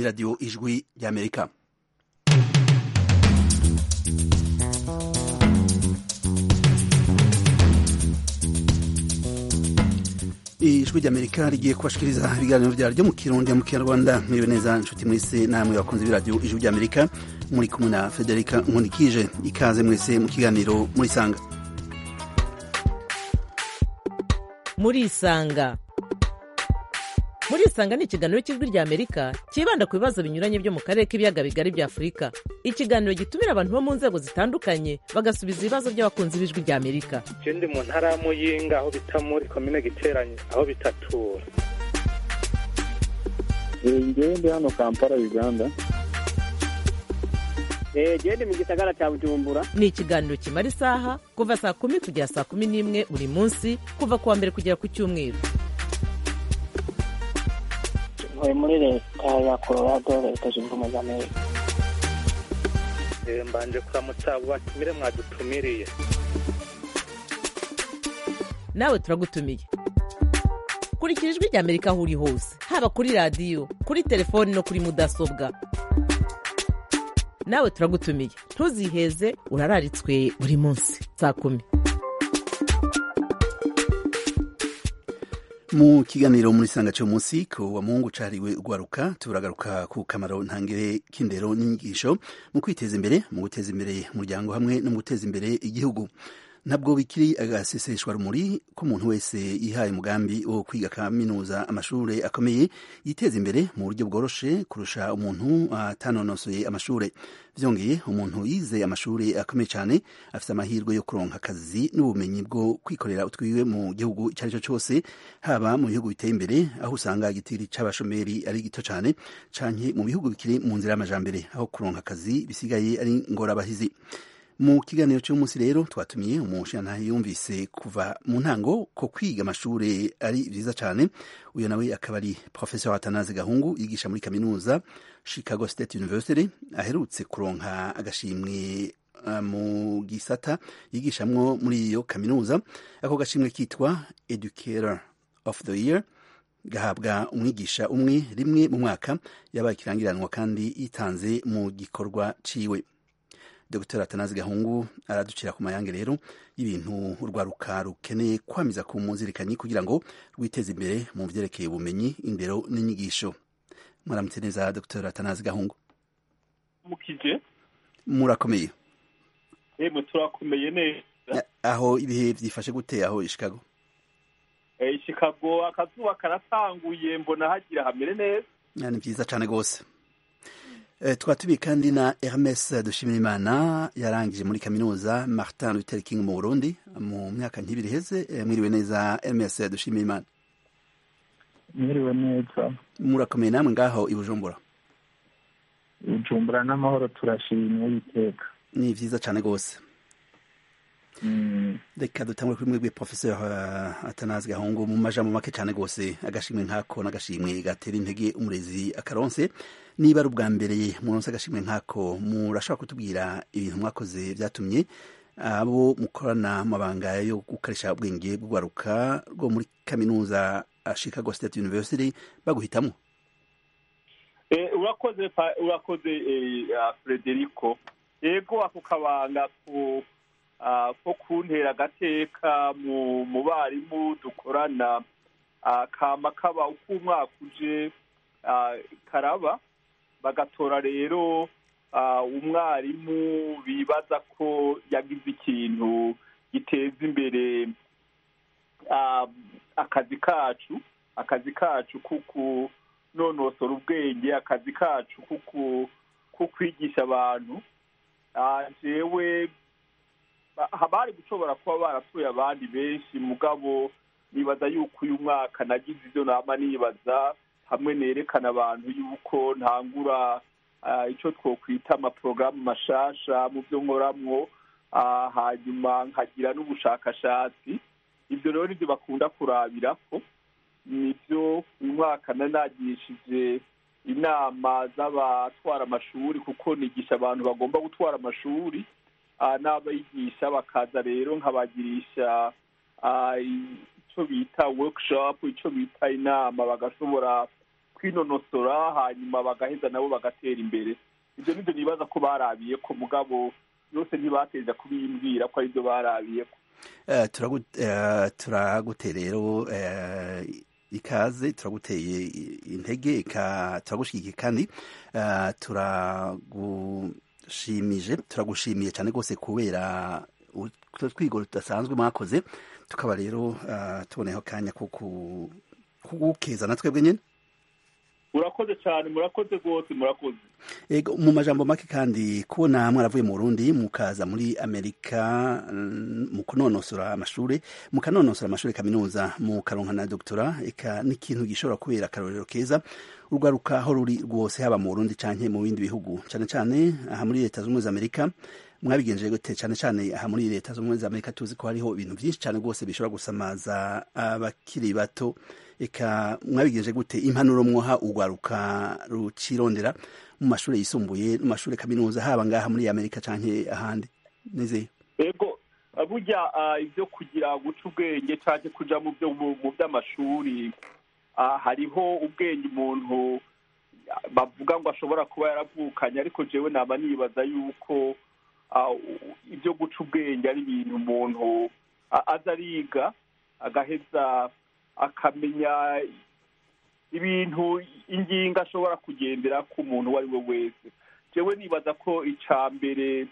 ni radiyo ijwi ry'amerika ijwi ry'amerika rigiye kubashikiriza ibiganiro vyaryo mu kirundi mu kinyarwanda mwiriwe neza nshuti mwese namwe bakunze b'iradiyo ijwi ry'amerika muri kumwe na federika nkunikije ikaze mwese mu kiganiro murisanga murisanga murisanga ni ikiganiro cy'ijwi rya amerika cyibanda ku bibazo binyuranye byo mu karere k'ibiyaga bigari bya afurika ikiganiro gitumira abantu bo mu nzego zitandukanye bagasubiza ibibazo by'abakunzi b'ijwi rya amerika ndi mu ntara ya muyinga aho bita muri komine giteranye aho bitatura ngewe ndi hano kampala uganda gende mu gisagara cya bujumbura ni ikiganiro kimara isaha kuva saa kumi kugera saa kumi n'imwe buri munsi kuva ku wa mbere kugera ku cyumweru ntuye muri leta ya colorado leta zunze ubumwe za amerika mbanje kuramutsa abo batumire mwadutumiriye nawe turagutumiye kurikira ijwi rya amerika aho uri hose haba kuri radiyo kuri telefoni no kuri mudasobwa nawe turagutumiye ntuziheze urararitswe buri munsi saa kumi mu kiganiro muri sanga cyo munsi ku wa muhungu cariwe ugwaruka turagaruka ku kamaro ntangere k'indero n'inyigisho mu kwiteza imbere mu guteza imbere umuryango hamwe no mu guteza imbere igihugu ntabwo bikiri agaseseshwa rumuri ko umuntu wese yihaye umugambi wo kwiga kaminuza amashuri akomeye yiteza imbere mu buryo bworoshe kurusha umuntu atanonosoye amashuri byongeye umuntu yize amashuri akomeye cyane afite amahirwe yo kuronka akazi n'ubumenyi bwo kwikorera utwiwe mu gihugu icyo ari cyo cyose haba mu bihugu biteye imbere aho usanga igitiri c'abashomeri ari gito cyane canke mu bihugu bikiri mu nzira y'amajambere aho kuronka akazi bisigaye ari ngorabahizi mu kiganiro cy'umunsi rero twatumiye umushinga yumvise kuva mu ntango ko kwiga amashuri ari byiza cyane uyu nawe akaba ari professor atanaze gahungu yigisha muri kaminuza chicago state university aherutse kuronka agashimwe uh, mu gisata yigishamwo muri iyo kaminuza ako gashimwe kitwa educator of the year gahabwa umwigisha umwe rimwe mu mwaka yabaye ikirangiranwa kandi yitanze mu gikorwa ciwe dr atanazi gahungu araducira ku mayange rero y'ibintu urwaruka rukeneye kwamiza ku muzirikanyi kugira ngo rwiteze imbere mu vyerekeye ubumenyi indero n'inyigisho mwaramutse neza dr atanazi gahungu mukije murakomeye yemwe turakomeye neza aho ibihe vyifashe gute aho ishikago Eh, chicago akazuba karatanguye mbona hagira hamere neza ni vyiza cane gose Eh, twatubiye kandi na Hermes Dushimirimana yarangije muri kaminuza Martin Luther King mu Burundi mu myaka ntibiri heze eh, mwiriwe neza Hermes Dushimirimana mwiriwe neza murakomeye namwe ngaho i Bujumbura bujumbura n'amahoro turashimye witeka ni vyiza cane gose Mm, reka dutangure kuri mwebwe professeur uh, Atanazi Gahungu mu majambo make cane gose agashimwe nkako n'agashimwe gatera intege umurezi akaronse niba ari ubwa mbere muronse agashimwe nkako murashobora kutubwira ibintu mwakoze vyatumye abo mukorana mabanga yo gukarisha ubwenge bw'urwaruka rwo muri kaminuza uh, Chicago State University baguhitamwo Eh, urakoze pa- urakoze eh, ah, frederico yego ako kabanga ku ah, ko kuntera agateka mu mu barimu dukorana ah, kama kaba uko umwaka uje ah, karaba bagatora rero ah, umwarimu bibaza ko yagize ikintu giteza imbere ah, akazi kacu akazi kacu kuku nonosora ubwenge akazi kacu kuku ko kwigisha abantu Ah, jewe ba- bari gushobora kuba baratuye abandi benshi mugabo nibaza yuko uyu mwaka nagize ibyo nama nibaza hamwe nerekana abantu yuko ntangura ah, ico twokwita amaporogaramu mashasha mu byo nkoramwo ah, hanyuma nkagira n'ubushakashatsi ibyo rero nibyo bakunda kurabirako nibyo uyu mwaka nanagishije inama z'abatwara amashuri kuko nigisha abantu bagomba gutwara amashuri ah, n'abigisha bakaza rero nkabagirisha ah, icyo bita workshop icyo bita inama bagashobora kwinonosora hanyuma bagaheza nabo bagatera imbere ibyo nibyo nibaza ko barabiye ko mugabo yose ntibateza kubimbwira ko aribyo barabiye ko Eh, turagu- eh, turagute rero eh, ikaze turaguteye i- intege ika- turagushigikiye kandi eh, turagushimije turagushimiye cyane rwose kubera utwo twigoro tudasanzwe mwakoze tukaba rero eh, tuboneyeho akanya ko ku- kugukeza na twebwe nyine murakoze cyane murakoze rwose murakoze Ego, mu majambo make kandi kubona mwaravuye mu Burundi mukaza muri Amerika mm, mu kunonosora amashure mukanonosora amashure kaminuza mu karonka na doktora eka n'ikintu gishobora kubera akarorero keza urwaruka aho ruri rwose haba mu Burundi canke mu bindi bihugu cane cane aha muri leta z'ubumwe za Amerika mwabigenje gute cane cane aha muri leta z'ubumwe za Amerika tuzi ko hariho ibintu vyinshi cane rwose bishobora gusamaza abakiri bato eka mwabigenje gute impanuro mwoha urwaruka rucirondera mu mashuri yisumbuye no mu mashuri kaminuza haba ngaha muri amerika canke ahandi nizeye ego burya ah, ibyo kugira guca ubwenge cyangwa kuja mu byo mu mu by'amashuri ah, hariho ubwenge umuntu ah, bavuga ngo ashobora kuba yaravukanye ariko jewe naba nibaza yuko ah, u- ibyo guca ubwenge ari ibintu umuntu a- aza ariga agaheza akamenya ibintu ingingo ashobora kugendera ku muntu uwo ari we wese jewe nibaza ko icya mbere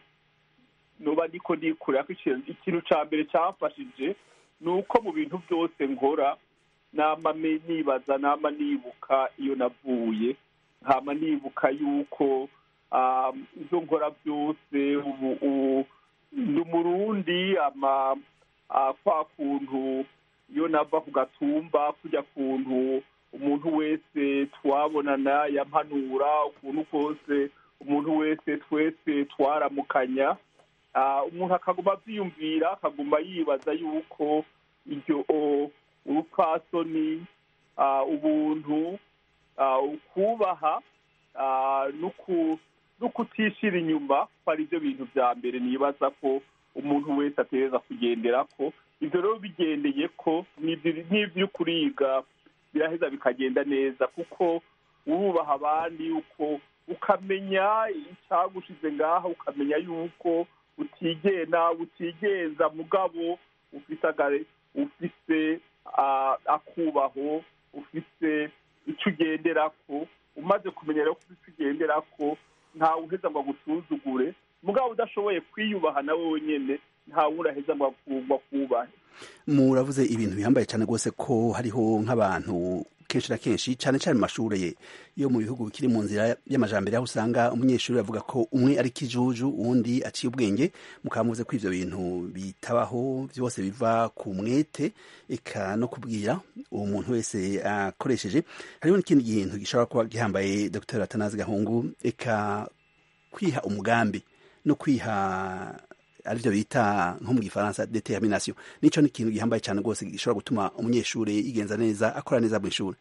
nuba ndiko ndikurira ko ikintu ikintu ca mbere camfashije ni uko mu bintu byose nkora nama me- nibaza nama nibuka iyo navuye nkama nibuka yuko ah, ivyo nkora byose ubu ubu ndi umurundi ama ah, kwa kuntu iyo nava ku gatumba kujya kuntu umuntu wese twabonana yampanura ukuntu kose umuntu wese twese twaramukanya Ah, umuntu akaguma avyiyumvira akaguma yibaza yuko iryo o- urupfasoni ah, ubuntu ah, ukubaha ah, nuku- n'ukutishira inyuma ko ari byo bintu vya mbere nibaza ko umuntu wese ategereza kugenderako ivyo rero bigendeye ko n'ivyo- n'ivyo kuriga biraheza bikagenda neza kuko urubaha abandi uko ukamenya icyagushize ngaha ukamenya yuko utigena utigenza mugabo ufise agare ufise ah, akubaho ufise icyo ugenderako umaze kumenya rero ko ufise icyo ugenderako ntawe uheza ngo agusuzugure mugabo udashoboye kwiyubaha nawe wenyene ntawe uraheza ngo aku- akubahe muravuze ibintu bihambaye cyane rwose ko hariho nk'abantu kenshi na kenshi cyane cyane mu mashuri yo mu bihugu bikiri mu nzira y'amajambere aho usanga umunyeshuri avuga ko umwe ari kijuju uwundi aciye ubwenge mukaba muvuze ko ivyo bintu bitabaho byose biva ku mwete eka no kubwira uwo muntu wese akoresheje hariho n'ikindi kintu gishobora kuba gihambaye dr atanazi gahungu eka kwiha umugambi no kwiha arivyo bita nko mu gifaransa determination nico ni ikintu gihambaye cyane rwose gishobora gutuma umunyeshuri yigenza neza akora neza mu ishuri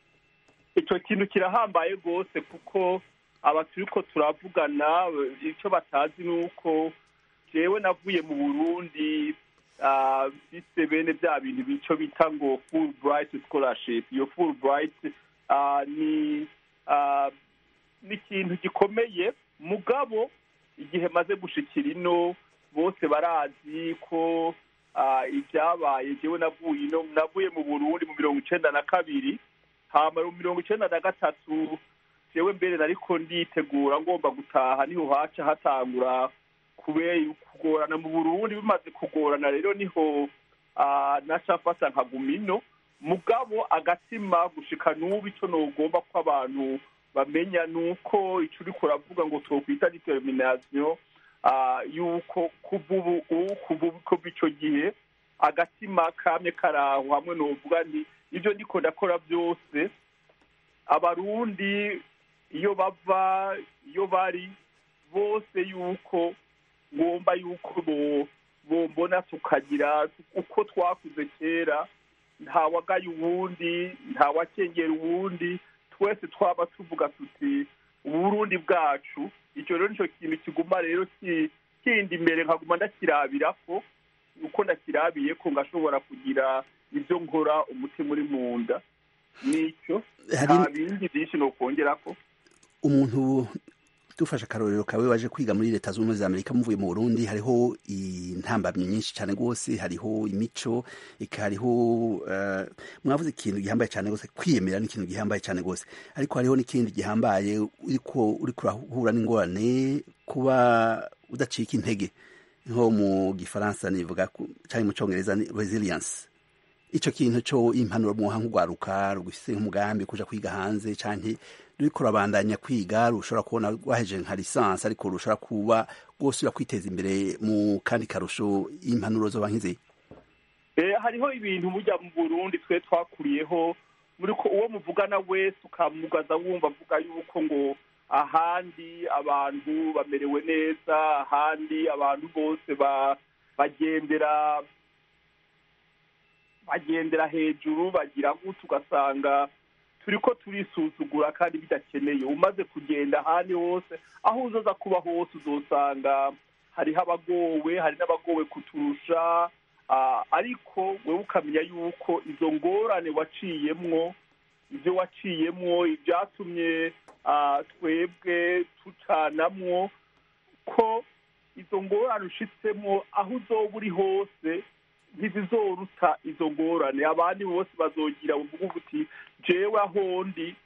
icyo kintu kirahambaye rwose kuko aba turiko turavugana icyo batazi ni uko jewe navuye mu burundi ah, mfise bene bya bintu bico bita ngo full bright scholarship iyo full bright ah, ni ah, ni ikintu gikomeye mugabo igihe maze gushikira ino bose barazi ko ah, ibyabaye jewe navuye ino navuye mu burundi mu mirongo icenda na kabiri hama mu mirongo icenda na gatatu jewe mbere nariko nditegura ngomba gutaha niho haca hatangura kubera kugorana mu burundi bimaze kugorana rero niho ah, naca mfata nkaguma ino mugabo agatima gushika n'ubu ico nogomba ko abantu bamenya nuko ico uriko uravuga ngo twokwita determination ah, yuko kuva ubu ubu- kuva ubu- kuva ico gihe agatima kamye karaho hamwe novuga nti ibyo ndiko ndakora byose abarundi iyo bava iyo bari bose yuko ngomba yuko bo bombona tukagira uko twakuze kera ntawagaye uwundi ntawakengera uwundi twese twaba tuvuga tuti uburundi bwacu icyo rero nicyo kintu kiguma rero ki- kindi imbere nkaguma ndakirabirako uko ndakirabiye ko ngashobora kugira ibyo nkora umutima uri mu nda nicyo Hari- nta bindi byinshi ni ukongera ko umuntu dufashe akarorero kawe waje kwiga muri leta zunze ubumwe za amerika muvuye mu burundi hariho intambamyi nyinshi cyane rwose hariho imico eka hariho eh, mwavuze ikintu gihambaye cyane rwose kwiyemera ni ikintu gihambaye cyane rwose ariko hariho n'ikindi gihambaye uriko uriko urahura n'ingorane kuba udacika intege nko mu gifaransa nivuga ku- cyangwa mu cyongereza ni resilience ico kintu co impanuro muha nk'urwaruka rufise nk'umugambi kuja kwiga hanze canke ruriko rurabandanya kwiga rushobora kubona rwaheje nka lisansi ariko rushobora kuba rwose kwiteza imbere mu kandi karusho impanuro zoba nk'izi Eh, hariho ibintu burya mu burundi twe twakuriyeho muri ko uwo muvugana wese ukamugaza wumva avuga yuko ngo ahandi abantu bamerewe neza ahandi abantu bose ba bagendera bagendera hejuru bagira gutya ugasanga turiko turisuzugura kandi bidakeneye umaze kugenda ahandi hose aho uzoza kuba hose uzosanga hariho abagowe hari n'abagowe kuturusha Ah, ariko wewe ukamenya yuko izo ngorane waciyemwo ibyo waciyemwo ibyatumye ah, twebwe tucanamwo ko izo ngorane ushitsemo aho uzoba uri hose ntizizoruta izo ngorane abandi bose bazogira buvuga uti jewe aho ndi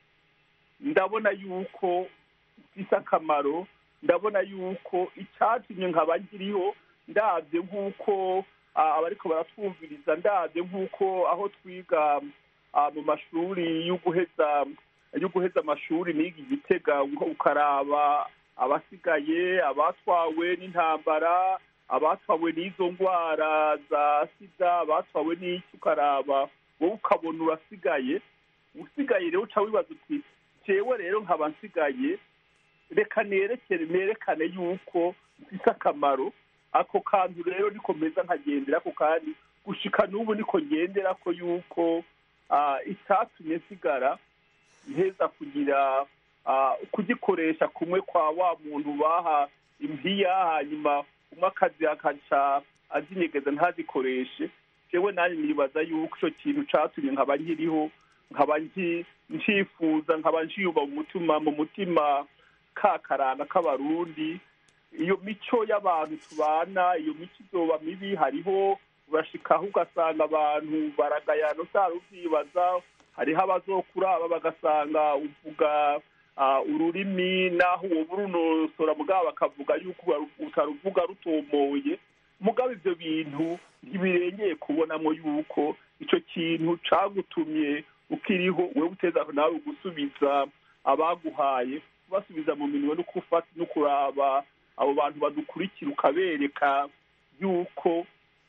ndabona yuko mfise akamaro ndabona yuko icyatumye nkaba nkiriho ndabye nk'uko ah, abariko baratwumviriza ndabye nk'uko aho twiga ah, mu mashuri yo guheza yo guheza amashuri niga igitega ukaraba abasigaye abatwawe n'intambara abatwawe n'izo ndwara za sida abatwawe n'iki ukaraba wowe ukabona urasigaye usigaye rero uca wibaza uti jewe rero nkaba nsigaye reka nerekere nerekane yuko mfise akamaro ako kantu rero niko meza nkagendera ko kandi gushika n'ubu niko ngendera ko yuko ah, icyatumye nsigara nteza kugira ah, kugikoresha kumwe kwa wa muntu baha impiya hanyuma umwe akazi akaca azinyegeza ntazikoreshe jewe nanjye nibaza yuko ico kintu catumye nkaba nkiriho nkaba nki- ncifuza nkaba nciyumva mu mutima mu mutima ka karanga k'abarundi iyo mico y'abantu tubana iyo mico izoba mibi hariho urashikaho ugasanga abantu baragayana utari uvyibaza hariho abazokuraba bagasanga uvuga ah, ururimi naho uwo burunosora mugabo bakavuga yuko utaru- utaruvuga rutomoye mugabo ivyo bintu ntibirengeye kubonamo yuko ico kintu cagutumye ukiriho wewe uteza nawe gusubiza abaguhaye kubasubiza mu minwe no gufata no kuraba abo bantu badukurikira ukabereka yuko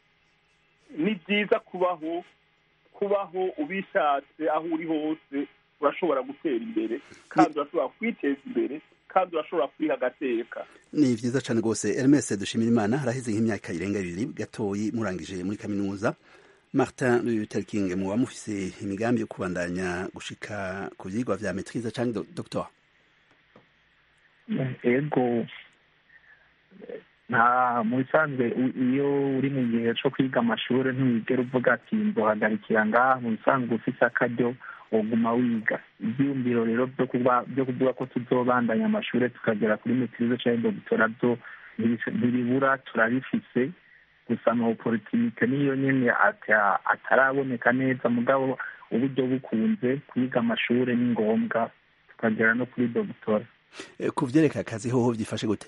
ni byiza kubaho kubaho ubishatse aho uri hose urashobora gutera imbere kandi urashobora kwiteza imbere kandi urashobora kwiha agateka ni vyiza cane rwose Hermes dushimira imana haraheze nk'imyaka irenga ibiri gatoyi murangije muri kaminuza Martin Luther King muba mufise imigambi yo kubandanya gushika ku vyigwa vya maîtrise canke do- doctor ego nta mu bisanzwe u- iyo uri mu gihe cyo kwiga amashuri ntiwigera uvuga ati nzohagarikira ngaha mu bisanzwe ufise akaryo woguma wiga ibyiyumviro rero byo kuba byo kuvuga ko tuzobandanya amashuri tukagera kuri metirize cyangwa dogitora byo ntibis- ntibibura turabifise gusa ama opportunité niyo nyene ata- ataraboneka neza mugabo uburyo bukunze kwiga amashuri ni ngombwa tukagera no kuri dogitora Eh, ku vyereka akazi hoho vyifashe gute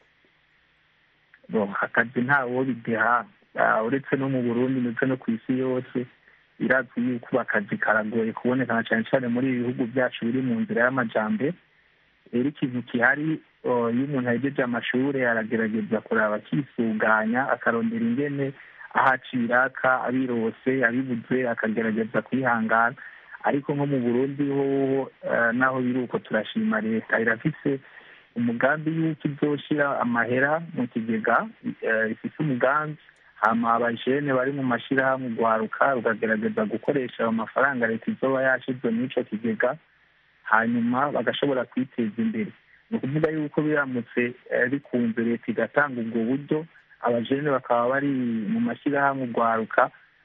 Bo, akazi ntawo bideha Ah, uretse no mu burundi ndetse no ku isi yose birazwi yuko ubu akazi karagoye kuboneka na cyane cyane muri ibi bihugu byacu biri mu nzira y'amajambere rero ikintu gihari oh, iyo umuntu ahejeje amashuri aragerageza kuraba akisuganya akarondera ingene ahacira aka abirose abibuze akagerageza kwihangana ariko nko mu burundi hoho eh, naho biri uko turashima leta irafise umugambi y'uko izoshira amahera mu kigega eh, ifise umugambi hama abajene bari mu mashirahamwe ugwaruka rukagerageza gukoresha ayo mafaranga leta izoba yashize muri ico kigega hanyuma bagashobora kwiteza imbere ni ukuvuga yuko biramutse eh, bikunze leta igatanga ubwo buryo abajene bakaba bari mu mashyirahamwe ugwaruka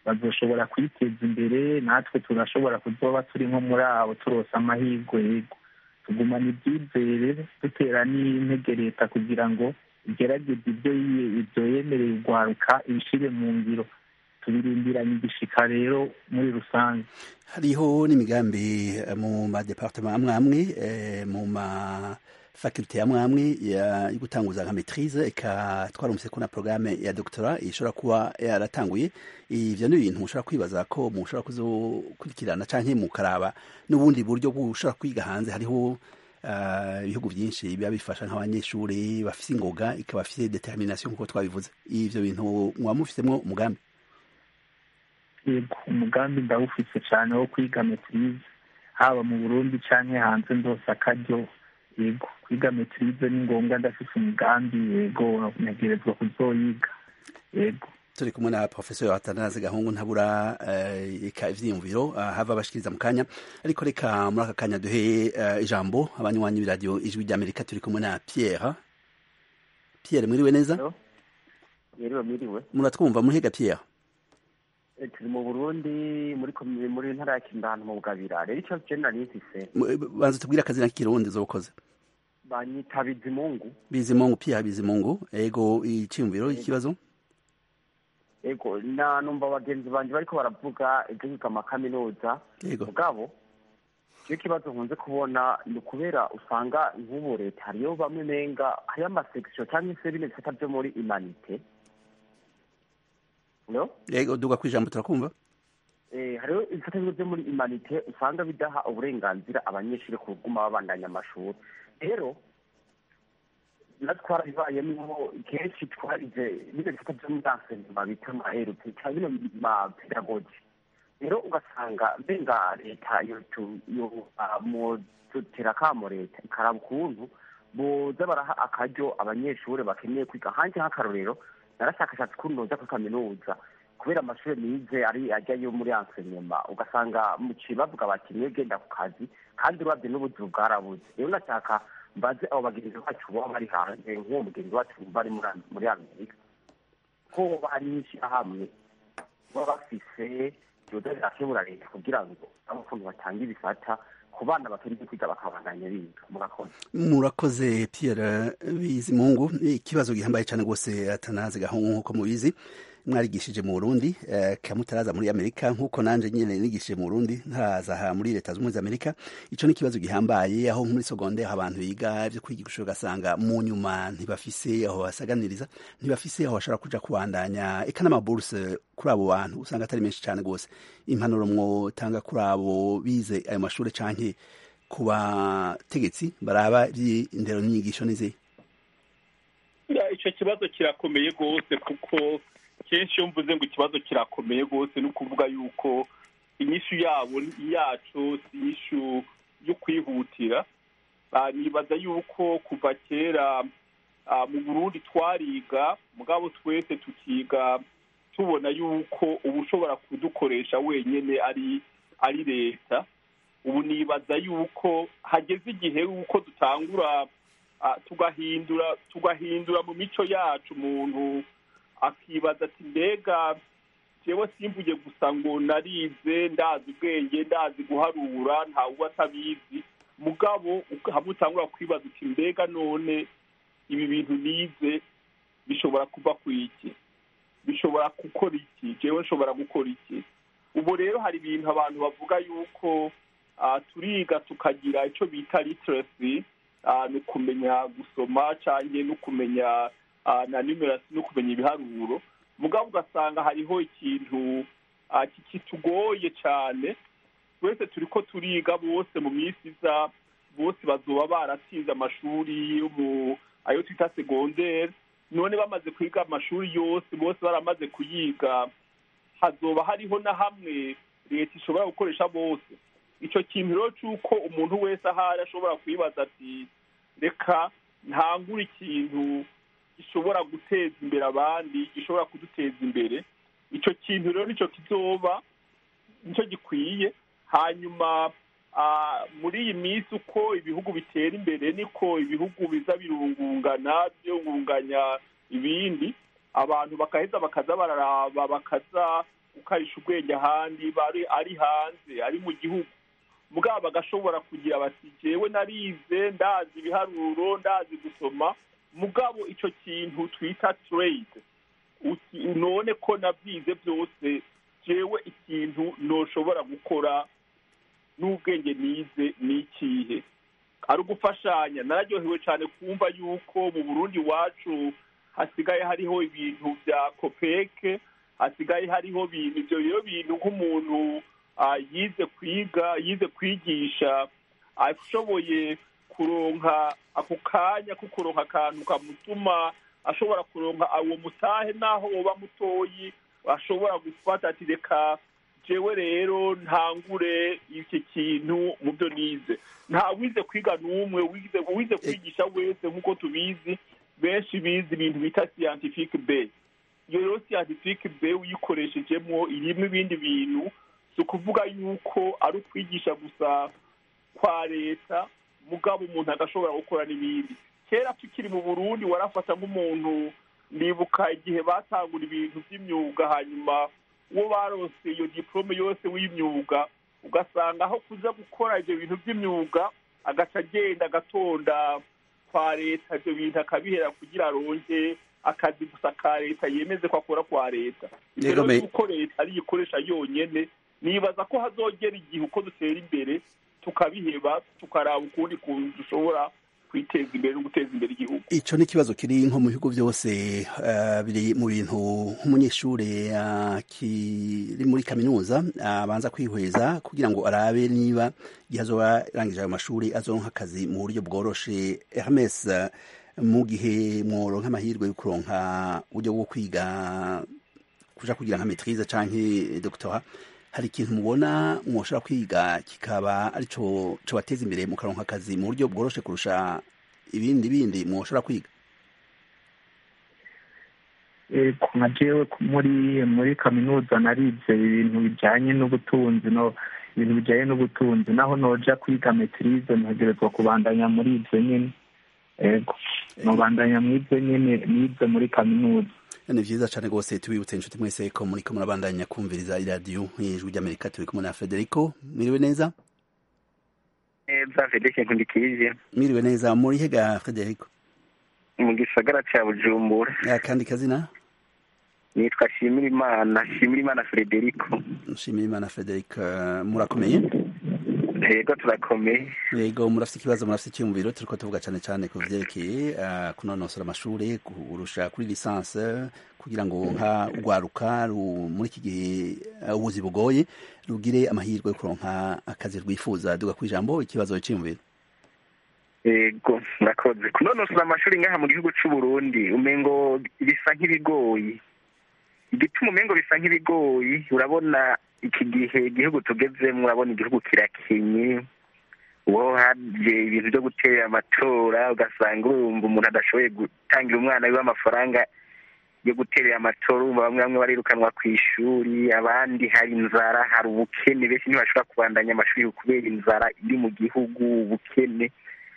bazoshobora kwiteza imbere natwe turashobora kuzoba turi nko muri abo turose amahirwe yego tugumana ibyizere dutera n'intege leta kugira ngo igerageze ibyo ibyo yemereye urwaruka ibishyire mu ngiro tubirindiranye igishika rero muri rusange hariho n'imigambi mu madepartement amwe amwe mu ma faculté amwe amwe yo gutanguza nka maîtrise eka twarumvise ko na programme ya doctorat ishobora kuba yaratanguye ivyo ni ibintu mushobora kwibaza ko mushobora kuzokurikirana canke mukaraba n'ubundi buryo bushobora kwiga hanze hariho ibihugu byinshi biba bifasha nk'abanyeshuri bafise ingoga ikaba bafise determination nk'uko twabivuze ivyo bintu muba mufisemwo umugambi yego umugambi ndawufise cyane wo kwiga maîtrise haba mu burundi canke hanze ndose akaryo yego kwiga maîtrise ni ngombwa ndafise umugambi yego ntegerezwa kuzoyiga yego turi kumwe na professeur Atanaze Gahungu ntabura eka ivyiyumviro hava bashikiriza mu kanya ariko reka muri aka kanya duhe ijambo abanywanyi b'iradiyo ijwi ry'Amerika turi kumwe na Pierre Pierre mwiriwe neza mwiriwe mwiriwe muratwumva muhiga Pierre turi mu burundi muri muri ntara ya kindano mu bugabira rero ico je nari mfise banza tubwire akazina k'ikirundi zokoze banyita bizimungu bizimungu Pierre bizimungu ego iciyumviro ikibazo ego na numva bagenzi banje bariko baravuga ivyo kwiga amakaminuza mugabo iyo kibazo nkunze kubona ni ukubera usanga nk'ubu leta hariyo bamwe menga hariyo amasekisiyo cyangwa se bino bisata vyo muri imanite yego duga kwijambo turakumva hariho ibifata byo muri imanite usanga bidaha uburenganzira abanyeshuri kuguma babandanya amashuri rero natwe twarabibayemo kenshi twarize bino bifata byo muri ansenema bita ama erupe cyangwa bino ma pedagogi rero ugasanga mbenga leta mudutera akamo leta ikaraba ukuntu boza baraha akaryo abanyeshuri bakeneye kwiga hanze nk'akarorero narashakashatse ukuntu noza kuri kaminuza kubera amashuri nize ari ajyayo muri ansenyema ugasanga muciye bavuga bati niwe genda ku kazi kandi urabye n'ubuzima bwarabuze rero ndashaka mbaze abo bagenzi bacu baba bari hanze nk'uwo mugenzi wacu bari muri amerika ko bari n'ishyirahamwe baba bafise yoza rirakebura leta kugira ngo abo ukuntu batanga ibifata ku bana bakeneye kwiga bakabandanya biga murakoze murakoze Pierre Bizimungu ikibazo gihambaye cyane rwose atanaze gahungu nk'uko mubizi mwarigishije mu Burundi eh, kamutaraza muri Amerika nk'uko nanje nyene nigishije mu Burundi ntaraza aha muri leta z'umwe za Amerika ico ni ikibazo gihambaye aho muri secondaire abantu biga byo kwigisha ugasanga mu nyuma ntibafise aho basaganiriza ntibafise aho bashobora kuja kubandanya eka n'amaburse kuri abo bantu usanga atari menshi cyane rwose impanuro mwotanga kuri abo bize ayo mashuri canke ku bategetsi baraba iby'indero n'inyigisho n'izihe icyo kibazo kirakomeye rwose kuko kenshi iyo mvuze ngo ikibazo kirakomeye rwose ni ukuvuga yuko inyishu yabo yacu si inyishu yo kwihutira nibaza yuko kuva kera mu burundi twariga mugabo twese tukiga tubona yuko uba ushobora kudukoresha wenyine ari ari leta ubu nibaza yuko hageze igihe yuko dutangura tugahindura tugahindura mu mico yacu umuntu akibaza ati mbega jewe simvuye gusa ngo narize ndazi ubwenge ndazi guharura ntawe uba atabizi mugabo hamwe utangura kwibaza uti mbega none ibi bintu nize bishobora kuva ku iki bishobora gukora iki jewe nshobora gukora iki ubu rero hari ibintu abantu bavuga yuko turiga tukagira icyo bita literacy ni ukumenya gusoma cyangwa no kumenya na numerasi no kumenya ibiharuro mugabo ugasanga hariho ikintu kitugoye cyane twese turi ko turiga bose mu minsi iza bose bazoba baratsinze amashuri yo mu ayo twita segonderi none bamaze kwiga amashuri yose bose baramaze kuyiga hazoba hariho na hamwe leta ishobora gukoresha bose icyo kintu rero cy'uko umuntu wese ahari ashobora kwibaza ati reka ntangure ikintu gishobora guteza imbere abandi gishobora kuduteza imbere icyo kintu rero nicyo kizoba nicyo gikwiye hanyuma muri iyi minsi uko ibihugu bitera imbere niko ibihugu biza birungungana byungunganya ibindi abantu bakaheza bakaza bararaba bakaza gukarisha ubwenge ahandi bari ari hanze ari mu gihugu mugabo bagashobora kugira bati jewe narize ndazi ibiharuro ndazi gusoma mugabo icyo kintu twita trade uti- none ko nabyize byose jewe ikintu noshobora gukora n'ubwenge nize ni ikihe ari ugufashanya nararyohewe cyane kumva yuko mu burundi iwacu hasigaye hariho ibintu bya kopeke hasigaye hariho ibintu ibyo rero bintu nk'umuntu ah, yize kwiga yize kwigisha ashoboye kuronka ako kanya ko kuronka akantu kamutuma ashobora kuronka uwo mutahe naho woba mutoyi ashobora gufata ati reka jewe rero ntangure iki kintu mu byo nize nta wize kwiga n'umwe wize wize kwigisha wese nk'uko tubizi benshi bize ibintu bita scientific base iyo rero scientific base uyikoreshejemo irimo ibindi bintu si ukuvuga yuko ari ukwigisha gusa kwa leta mugabo umuntu agashobora gukora n'ibindi kera tukiri mu burundi warafata nk'umuntu ndibuka igihe batangura ibintu by'imyuga hanyuma uwo barose iyo diplome yose w'imyuga ugasanga aho kuza gukora ibyo bintu by'imyuga agaca agenda agatonda kwa leta ibyo bintu akabihera kugira aronke akazi gusa ka leta yemeze ko akora kwa leta ibyo Yego, rero me- yuko leta ariyo ikoresha yonyene nibaza ko hazogera igihe uko dutera imbere tukabiheba tukaraba ukundi kuntu dushobora kwiteza imbere no guteza imbere igihugu ico ni ikibazo kiri nko mu bihugu byose eh, biri mu bintu nk'umunyeshuri ah, kiri muri kaminuza abanza kwihweza kugira ngo arabe niba igihe azoba arangije ayo mashuri azoronka akazi mu buryo bworoshe Hermes eh, mu gihe mworonka amahirwe yo kuronka uburyo bwo kwiga kuja kugira nka maîtrise canke doctorat hari ikintu mubona mwoshobora kwiga kikaba arico cobateza imbere mukaronka akazi mu buryo bworoshe kurusha ibindi bindi mwoshobora kwiga Eh, ku nka jewe ku- muri muri kaminuza narize ibintu bijanye n'ubutunzi no ibintu bijanye n'ubutunzi naho noja kwiga metirize ntegerezwa kubandanya muri ivyo nyene ego nobandanya mw'ivyo nyene nize muri kaminuza ni vyiza cane rwose tubibutse inshuti mwese ko muriko murabandanya kumviriza iradiyo ijwi ry'amerika turi kumwe na frederico mwiriwe neza neza fedeke nkundikije mwiriwe neza muri hega frederico mu gisagara ca bujumbura akandi kazina nitwa shimirimana shimirimana frederico nshimira imana frederic eh, murakomeye yego turakomeye yego murafite ikibazo murafite icyiyumviro turiko tuvuga cane cane ku vyerekeye eh, kunonosora amashure kurusha kuri lisanse kugira ngo nka urwaruka ru- muri iki gihe eh, ubuzi bugoye rugire amahirwe yo kuronka akazi rwifuza duga kw'ijambo ikibazo c'iyumviro yego murakoze kunonosora amashuri ngaha mu gihugu c'u Burundi umengo bisa nk'ibigoyi igituma umengo bisa nk'ibigoyi urabona iki gihe igihugu tugezemwo urabona igihugu kirakenye uwo haje ibintu byo gutera amatora ugasanga urumva umuntu adashoboye gutangira umwana wiwe amafaranga yo guterera amatora urumva bamwe bamwe barirukanwa ku ishuri abandi hari inzara hari ubukene benshi ntibashobora kubandanya amashuri kubera inzara iri mu gihugu ubukene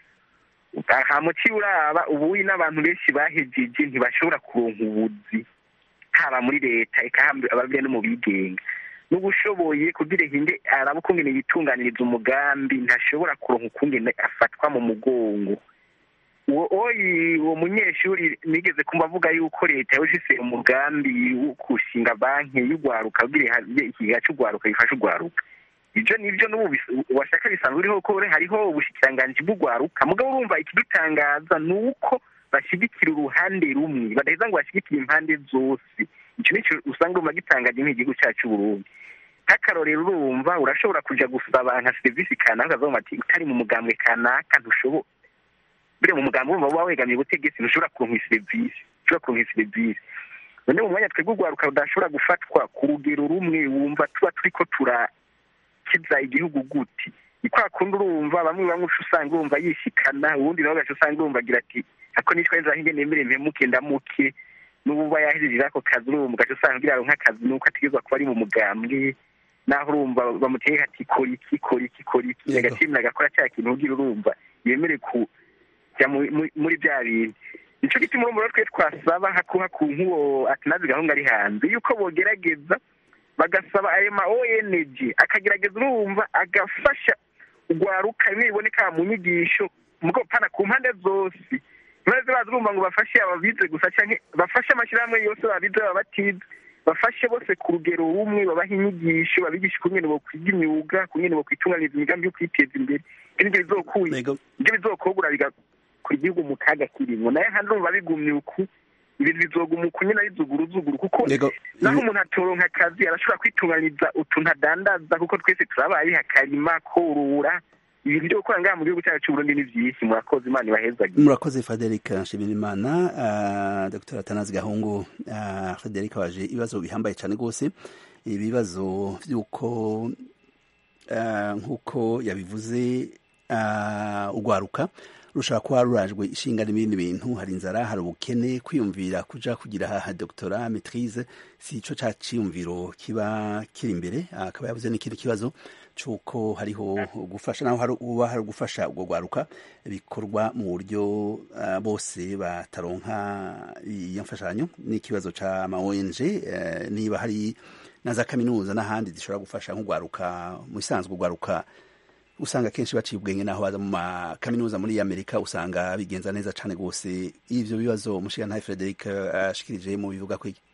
hamuci uraba ubuyi n'abantu benshi bahejeje ntibashobora kuronka ubuzi haba muri leta eka ababyeyi no mu bigenga n'ubushoboye kugira hinde araba ukungene yitunganiriza umugambi ntashobora kuronka ukungene afatwa mu mugongo uwo oyi uwo munyeshuri nigeze kumva avuga yuko leta yawufise umugambi wo kushinga banki y'urwaruka kugira ihabye ikigega c'urwaruka gifasha urwaruka ibyo nibyo n'ubu bis- washaka bisanzwe uriho ko hariho ubushikiranganji bw'urwaruka mugabo urumva ikidutangaza ni uko bashyigikira uruhande rumwe badaheza ngo bashyigikire impande zose icyo nicyo usanga urumva gitangaje nk'igihugu cyacu Burundi nk'akarorero urumva urashobora kuja gusaba nka serivisi kanaka ukavuga ati utari mu mugambwe kanaka ntushobora buriya mu mugambi wumva uba wegamiye ubutegetsi ntushobora kuronka iyi serivisi ntushobora kuronka iyi serivisi none mu mwanya twebwe urwaruka rudashobora gufatwa ku rugero rumwe wumva tuba turiko turakiza igihugu guti ni kwa kundi urumva bamwe bamwe uca usanga urumva yishikana uwundi nawe ugaca usanga urumva agira ati ako nitwa nzaho ingene nemere mpemuke ndamuke n'ubu uba yahejeje ako kazi urumva ugaca usanga kugira aronke akazi nuko ategerezwa kuba ari mu mugambwe naho urumva bamuteye ati kora iki kora iki kora iki Yego. agashimira agakora cya kintu ugira urumva yemere kujya mu- mu- muri bya bintu nico gituma urumva rero twe twasaba hakuha ku nk'uwo atanazi gahunga ari hanze yuko bogerageza bagasaba ayo ma ONG akagerageza urumva agafasha urwaruka bimwe biboneka mu nyigisho mugo pana ku mpande zose ntibaze baza urumva ngo bafashe ababize gusa cyangwa bafashe amashyirahamwe yose babize baba batize bafashe bose ku rugero rumwe babaha inyigisho babigisha ukungene bokwiga imyuga ukungene bokwitunganyiriza imigambi yo kwiteza imbere ibyo bizokuye Yego. ibyo bizokogura bigakora igihugu mu kaga kirimo naye handi urumva bigumye uku ibintu bizoguma uku nyine ari zuguru zuguru kuko Yego. naho Ibi- umuntu atoronka akazi arashobora kwitunganyiriza utuntu adandaza kuko twese turabaye akarima korora ibintu byo gukora ngaha mu gihugu cyacu cy'uburundi ni byinshi murakoze imana ibahezagiye murakoze frederic nshimirimana uh, dr atanazi gahungu uh, frederic waje ibibazo bihambaye cyane rwose ibibazo by'uko uh, nk'uko yabivuze uh, urwaruka rushobora kuba rurajwe ishinga n'ibindi bintu hari inzara hari ubukene kwiyumvira kuja kugira ha doctora maitrise si ico ca ciyumviro kiba kiri imbere akaba yavuze n'ikindi kibazo c'uko hariho gufasha naho hari uba hari gufasha ubwo rwaruka bikorwa mu buryo uh, bose bataronka iyo mfashanyo n'ikibazo ca ma ONG uh, niba hari na za kaminuza n'ahandi zishobora gufasha nk'urwaruka mu isanzwe urwaruka usanga kenshi baciye ubwenge naho baza mu makaminuza muri amerika usanga bigenza neza cyane rwose ivyo bibazo umushingantahe frederic ashikirije mu bivuga ko iki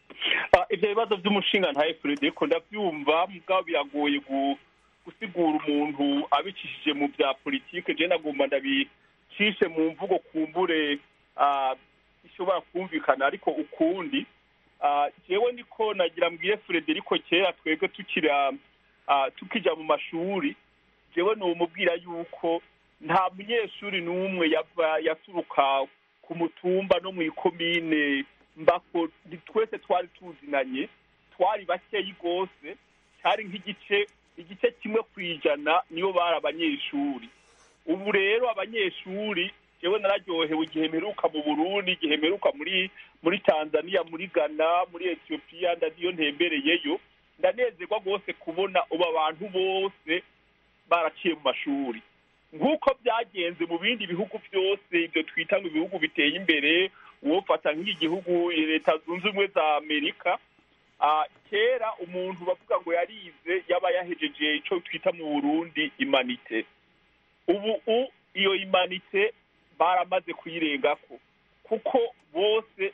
Ah, ivyo bibazo vy'umushinga ntaye Frederico ndavyumva mugabo biragoye gu- gusigura umuntu abicishije mu vya politike je nagomba ndabicishe mu mvugo kumbure ah, ishobora kumvikana ariko ukundi Ah, jewe niko nagira mbwire Frederico kera twebwe tukira ah, tukija mu mashuri jewe nomubwira yuko nta munyeshuri n'umwe yava yaturuka ku mutumba no mu ikomine mbako ndi- twese twari tuzinanye twari bakeyi rwose cyari nk'igice igice kimwe ku ijana nibo bari abanyeshuri ubu rero abanyeshuri jewe nararyohewe igihe mperuka mu burundi igihe mperuka muri muri tanzania muri ghana muri etiyopiya ndadiyo ntembereyeyo ndanezerwa rwose kubona ubu abantu bose baraciye mu mashuri nk'uko byagenze mu bindi bihugu byose ibyo twita ngo ibihugu biteye imbere wofata nk'igihugu leta zunze ubumwe za amerika ah, kera umuntu bavuga ngo yarize yaba yahejeje icyo twita mu burundi imanite ubu u- iyo imanite baramaze kuyirengako kuko bose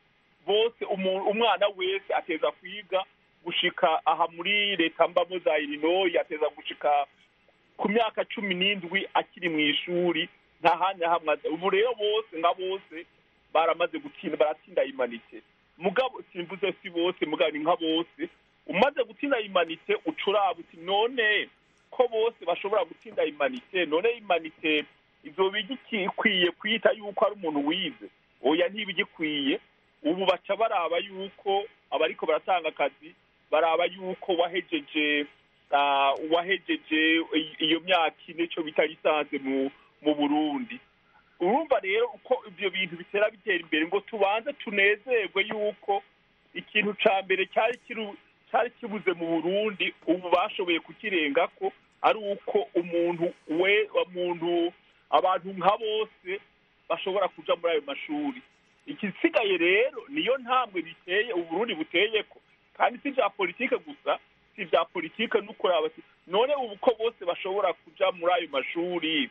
bose umu- umwana wese ateza kwiga gushika aha muri leta mbamo za illinois ateza gushika ku myaka cumi n'indwi akiri mu ishuri nta handi hamwe aza. ubu rero bose nka bose baramaze gutsinda baratsinda imanite mugabo simvuze si bose mugabo ni nka bose umaze gutsinda imanite ucuraba uti none ko bose bashobora gutsinda imanite none imanite izoba igikwiye kwita yuko ari umuntu wize oya ntibigikwiye ubu baca baraba yuko abariko baratanga akazi baraba yuko wahejeje ah, wahejeje i- iyo myaka ine cyo bita lisanse mu mu burundi urumva rero uko ibyo bintu bitera bitera imbere ngo tubanze tunezerwe yuko ikintu ca mbere cyari kiru- cyari kibuze mu burundi ubu bashoboye kukirengako ari uko umuntu we umuntu abantu nka bose bashobora kuja muri ayo mashuri igisigaye rero niyo ntambwe biteye uburundi buteyeko kandi si vya politike gusa si vya politike n'ukuraba ati, none ubu ko bose bashobora kuja muri ayo mashuri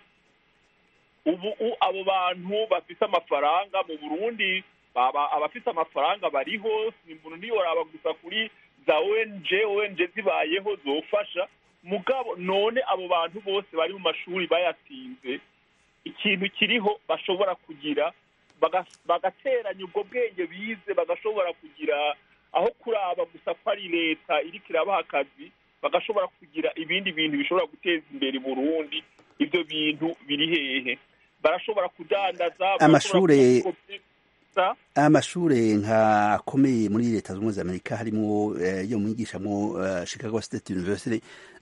ubu u- abo bantu bafise amafaranga mu burundi baba abafise amafaranga bariho si umuntu ntiyoraba gusa kuri za ONG ONG zibayeho zofasha mugabo none abo bantu bose bari mu mashuri bayatsinze ikintu kiriho bashobora kugira baga- bagateranya ubwo bwenge bize bagashobora kugira aho kuraba gusa ko ari leta iriko irabaha akazi bagashobora kugira ibindi bintu bishobora guteza imbere Burundi ibyo bintu biri hehe barashobora kudandaza Amashure- barashobora kuguza. amashure nka akomeye muri leta zunze ubumwe za amerika harimo eh, yo mwigishamwo eh, chicago state university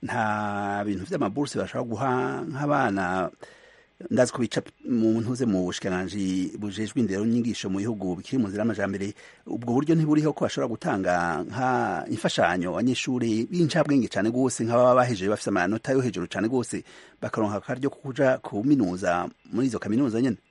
nta bintu vy'amaburse bashobora guha nk'abana ndazi ko bica mu ntuze mu bushikiranganji bujejwe indero n'inyigisho mu bihugu bikiri mu nzira y'amajambere ubwo buryo ntiburiho ko bashobora gutanga nka imfashanyo abanyeshuri b'incabwenge cane gose nk'ababa bahejeje bafise amanota yo hejuru cane gose bakaronka akaryo ko kuja kuminuza muri izo kaminuza nyene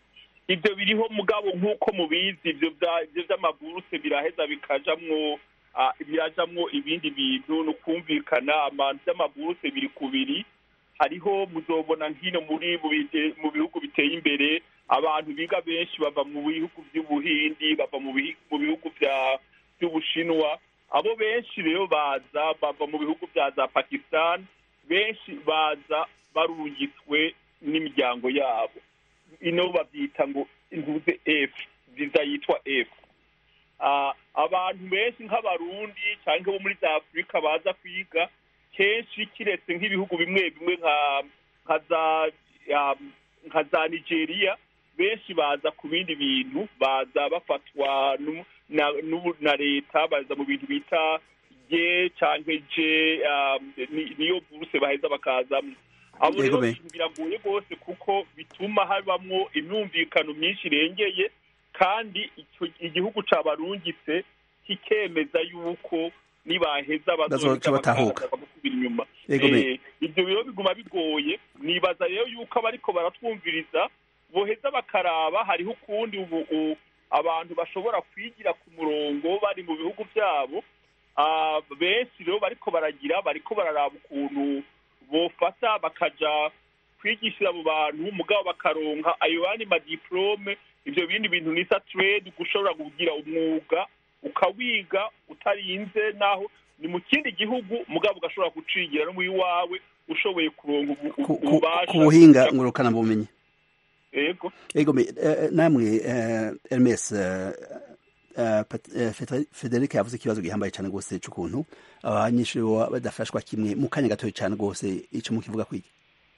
ibyo biriho mugabo nk'uko mubizi ibyo bya- ibyo by'amaburuse biraheza bikajamwo ah, birajamwo ibindi bintu ni ukumvikana amantu by'amaburuse biri ku biri hariho muzobona nkino muri mu bite- mu bihugu biteye imbere abantu biga benshi bava mu bihugu by'ubuhindi bava mu bihi- mu bihugu bya- by'ubushinwa abo benshi rero baza bava mu bihugu bya za pakistan benshi baza barungitswe n'imiryango yabo ino babyita ngo intuze f viza yitwa f Ah, abantu benshi nk'abarundi cyangwa bo muri za afurika baza kwiga kenshi kiretse nk'ibihugu bimwe bimwe nka nka za um, nka za nigeria benshi baza ku bindi bintu baza bafatwa nu- na, n'ubu- na leta baza mu bintu bita ye cyangwa je um, ni- niyo buruse baheza bakazamo abo Yego rero be. biragoye rwose kuko bituma habamwo imyumvikano myinshi irengeye kandi icyo igihugu cabarungitse kikemeza yuko nibaheza Bazoca batahuka. bagasubira inyuma Yego be. Eh, ibyo rero biguma bigoye nibaza rero yuko abariko baratwumviriza boheza bakaraba hariho ukundi ubu u- abantu bashobora kwigira ku murongo bari mu bihugu byabo Ah, benshi rero bariko baragira bariko bararaba ukuntu bofata bakaja kwigishira abo bantu mugabo bakaronka ayo yandi madiplome ibyo bindi bintu nisa trade gushobora kugira umwuga ukawiga utarinze naho ni mu kindi gihugu mugabo ugashobora gucigira no mu iwawe ushoboye kuronka ubu- ku, ku, ububasha ku buhinga ngurukana bumenyi yego ego me eh, namwe eh, Hermes eh, eh, Pat- eh, Federi- Federic yavuze ikibazo gihambaye cyane rwose cy'ukuntu abanyeshuri baba badafashwa kimwe mu kanya gatoya cyane rwose ico mukivuga kwiki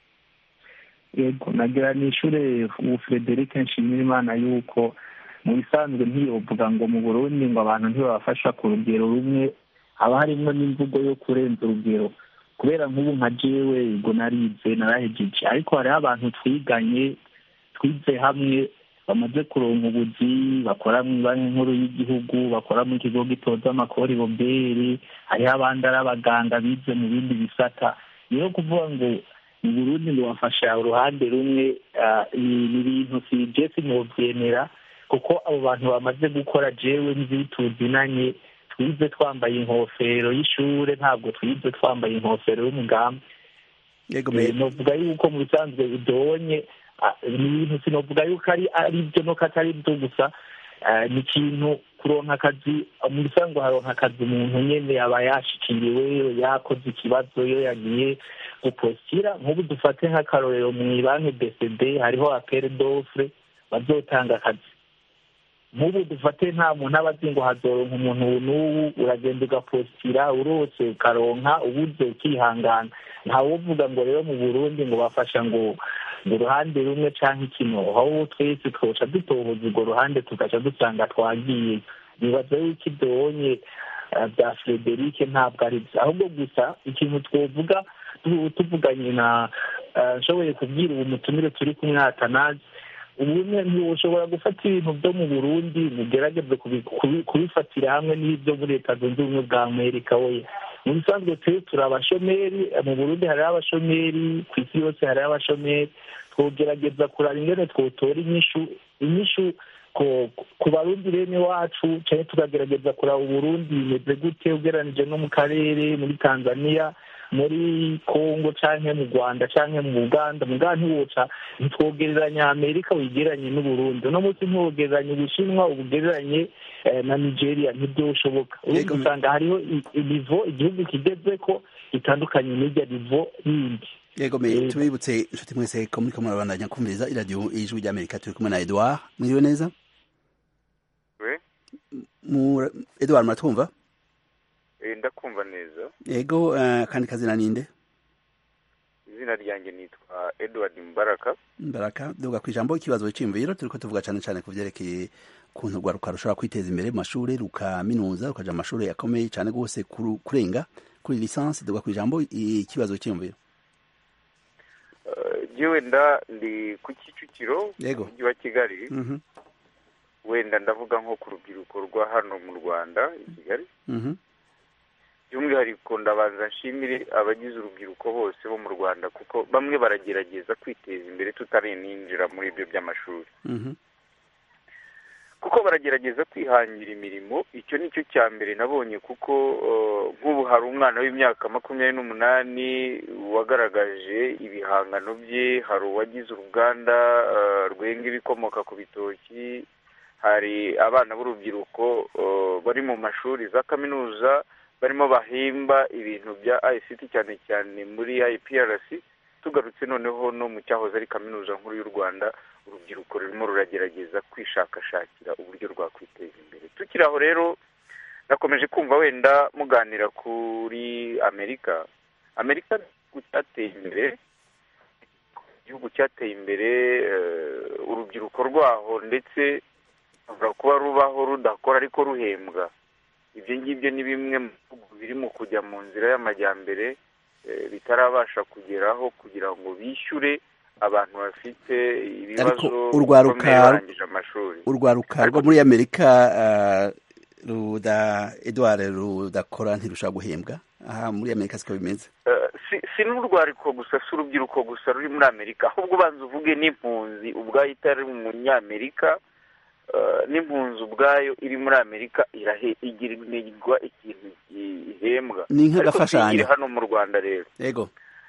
yego nagira ni ishure ubu frederic nshimira imana yuko mu bisanzwe ntiyovuga ngo mu burundi ngo abantu ntibabafasha ku rugero rumwe haba harimo n'imvugo yo kurenza urugero kubera nk'ubu nka jewe ubwo narize narahejeje ariko hariho abantu twiganye twize hamwe bamaze kuronka ubuzi bakora mu banki nkuru y'igihugu bakora mu kigo gitoza amakori boberi hariho abandi ari abaganga bize mu bindi bisata rero kuvuga ngo mu burundi ngo bafasha uruhande rumwe ah, ni ni ibintu si je sinovyemera kuko abo bantu bamaze gukora jewe nzi tuzinanye twize twambaye inkofero y'ishure ntabwo twize twambaye inkofero y'umugambi yego Eh, me novuga yuko mu bisanzwe bidonye ah, ni ibintu sinovuga yuko ari ari byo nuko atari byo gusa ah, ni ikintu kuronka akazi mu bisanzwe haronka akazi umuntu nyene aba yashikiriwe yakoze ikibazo iyo yagiye gupostira nk'ubu dufate nk'akarorero mu banki bcd hariho apere dofre bazotanga akazi nk'ubu dufate nta muntu aba azi ngo hazoronka umuntu ubu n'ubu uragenda ugapostira urose ukaronka ubuze ukihangana ntawuvuga ngo rero mu burundi ngo bafasha ngo ngo uruhande rumwe canke ikino aho twese twoca dutohoza urwo ruhande tugaca dusanga twagiye nibaza yuko ibyonye bya frederic ntabwo ari byo ahubwo gusa ikintu twovuga tu- tuvuganye na eh, nshoboye kubwira ubu mutumire turi kumwatanazi ubumwe ntibushobora gufata ibintu byo mu burundi mugerageze kubi- kubi- kubifatira hamwe n'ibyo muri leta zunze ubumwe bwa amerika we mu bisanzwe twe turi abashomeri eh, mu burundi hariho abashomeri ku isi yose hariho abashomeri twogerageza kuraba ingene twotora inyishu inyishu ku- ku barundi bene wacu cyane tukagerageza kuraba uburundi bimeze gute ugereranije no mu karere muri tanzania muri congo canke mu rwanda canke mu uganda mugabo ntiwoca ntitwogereranya amerika wigereranye n'uburundi uno munsi ntiwogereranya ubushinwa ubugereranye eh, na nigeria ntibyoshoboka urumva Yego. usanga hariho i- inivo igihugu kigezeko itandukanye n'irya nivo yindi yego me Yego. tubibutse inshuti mwese ko muriko murabandanya kumviriza iradiyo ijwi ry'amerika turi kumwe na edouard mwiriwe neza we Mu- edouard muratwumva eh, ndakumva neza yego eh, kandi kazina ninde izina ryanjye nitwa edward mbaraka Baraka duga kwijambo ikibazo cy'imviro turiko tuvuga cyane cyane ku vyerekeye ukuntu rwaruka rushobora kwiteza imbere mu mashuri rukaminuza rukaja mu mashuri akomeye cyane rwose kuru- kurenga kuri lisansi duga kwijambo ikibazo cy'imviro Eh, je wenda ndi ku kicukiro Yego. mu mujyi wa kigali Mhm, wenda ndavuga nko ku rubyiruko rwa hano mu rwanda i kigali mhm. by'umwihariko ndabanza nshimire abagize urubyiruko bose bo mu rwanda kuko bamwe baragerageza kwiteza imbere tutarinjira muri ibyo by'amashuri Mhm. kuko baragerageza kwihangira imirimo icyo ni cyo cya mbere nabonye kuko nk'ubu hari umwana w'imyaka makumyabiri n'umunani wagaragaje ibihangano bye hari uwagize uruganda rwenga ibikomoka ku bitoki hari abana b'urubyiruko bari mu mashuri za kaminuza barimo bahimba ibintu bya ICT cyane cyane muri IPRC tugarutse noneho no mu cyahoze ari kaminuza nkuru y'u rwanda urubyiruko rurimo ruragerageza kwishakashakira uburyo rwakwiteza imbere tukiri aho rero nakomeje kumva wenda muganira kuri amerika amerika igihugu cyateye imbere igihugu cyateye imbere urubyiruko rwaho ndetse rushobora kuba rubaho rudakora ariko ruhembwa ibyo ngibyo ni bimwe mu bihugu biri mu kujya mu nzira y'amajyambere bitarabasha kugeraho kugira ngo bishyure abantu bafite ibibazo bikomeye barangije amashuri urwaruka rwo muri amerika ruda edouard rudakora ntirushaka guhembwa aha muri amerika siko bimeze si n'urwariko gusa si urubyiruko gusa ruri muri amerika ahubwo ubanza uvuge n'impunzi ubwayo itari umunyamerika n'impunzi ubwayo iri muri amerika igirirwa ikintu ihembwa ni nk'agafashanyo hano mu rwanda rero yego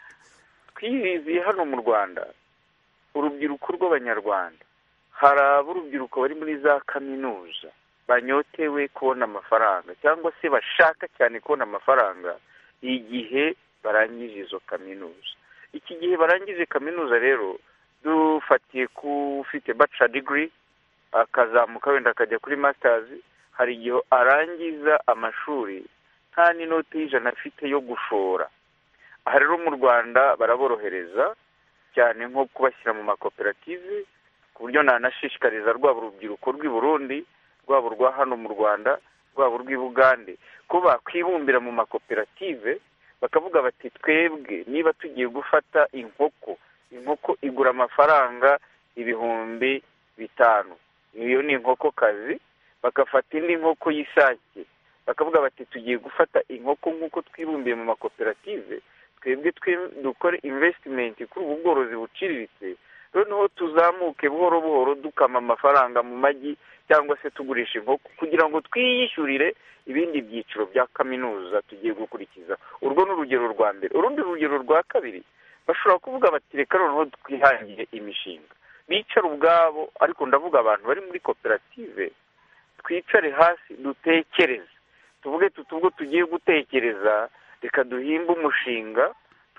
twiyiziye hano mu rwanda urubyiruko rw'abanyarwanda hari ab'urubyiruko bari muri za kaminuza banyotewe kubona amafaranga cyangwa se bashaka cyane kubona amafaranga igihe barangije izo kaminuza iki gihe barangije kaminuza rero dufatiye ku ufite baca digiri akazamuka wenda akajya kuri masitazi hari igihe arangiza amashuri nta n'inoti y'ijana afite yo gushora aha rero mu rwanda baraborohereza cyane nko kubashyira mu makoperative ku buryo nanashishikariza rwaba urubyiruko rw'i burundi rwaba urwa hano mu rwanda rwaba urw'i bugande ko bakwibumbira mu makoperative bakavuga bati twebwe niba tugiye gufata inkoko inkoko igura amafaranga ibihumbi bitanu iyo ni inkokokazi bagafata indi nkoko y'isake bakavuga bati tugiye gufata inkoko nk'uko twibumbiye mu makoperative twebwe dukore invesitimenti kuri ubu bworozi buciriritse noneho tuzamuke buhoro buhoro dukama amafaranga mu magi cyangwa se tugurisha inkoko kugira ngo twiyishyurire ibindi byiciro bya kaminuza tugiye gukurikiza urwo ni urugero rwa mbere urundi rugero rwa kabiri bashobora kuvuga bati reka noneho twihangire imishinga bicara ubwabo ariko ndavuga abantu bari muri koperative twicare hasi dutekereze tuvuge tuti ubwo tugiye gutekereza reka duhimbe umushinga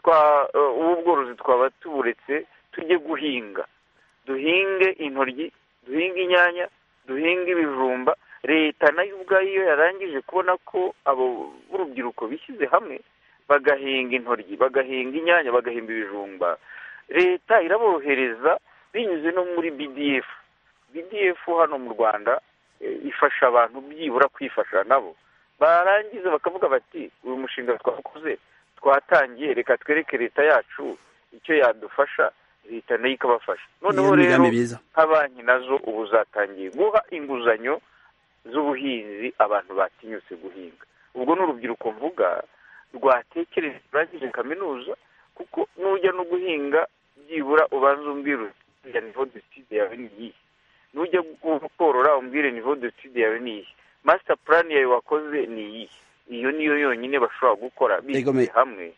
w'ubworozi twaba tuburetse tujye guhinga duhinge intoryi duhinge inyanya duhinge ibijumba leta nayo ubwayo iyo yarangije kubona ko abo b'urubyiruko bishyize hamwe bagahinga intoryi bagahinga inyanya bagahinga ibijumba leta iraborohereza binyuze no muri bdf bdf hano mu rwanda ifasha abantu byibura kwifasha nabo barangiza bakavuga bati uyu mushinga twakoze twatangiye reka twereke leta yacu icyo yadufasha leta nayo ikabafasha noneho rero nka banki nazo ubu zatangiye guha inguzanyo z'ubuhinzi abantu batinyutse guhinga ubwo ni urubyiruko mvuga rwatekereje rurangije kaminuza kuko nujya no guhinga byibura ubanza umbwira uti nivo deside yawe ni iyihe nujya korora umbwire nivo deside yawe ni iyihe masita purani yawe wakoze ni iyihe iyo niyo yonyine bashobora gukora bishyize hamwe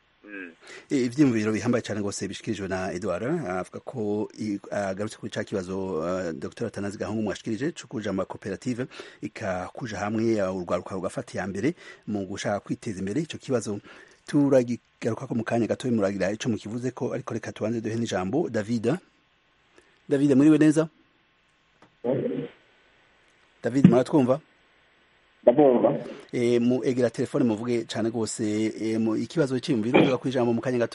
ibyiyumviro bihambaye cyane rwose bishyikirijwe na eduard avuga ko agarutse kuri cya kibazo dr atanazi gahungu mwashikirije cyo kuja amakoperative ikakuja hamwe urwaruka rugafata iya mbere mu gushaka kwiteza imbere icyo kibazo turagigaruka ko mu kanya gato muragira icyo mukivuze ko ariko reka tubanze duhe n'ijambo david david muriwe neza david muratwumva ndabumva mu egera telefone muvuge cyane rwose ikibazo cyiyumviro uvuga ku ijambo mu kanya gato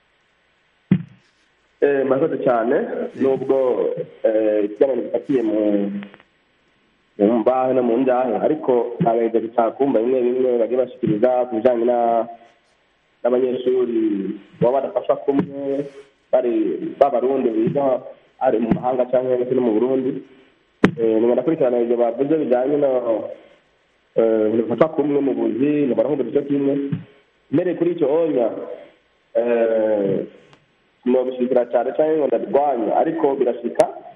murakoze cyane nubwo ikiganiro gifatiye mu mbahe no mu njyahe ariko ntabwo gushaka kumva bimwe bimwe bagiye bashyikiriza ku bijyanye n'abanyeshuri baba badafasha kumwe bari b'abarundi biga ari mu mahanga cyangwa se no mu burundi ni ndakurikirana ibyo bavuze bijyanye no ntibafasha kumwe mu buzi ntibarahuza igice kimwe mbere kuri icyo onya nobishyikira cyane cyangwa ngo ndarwanya ariko birashika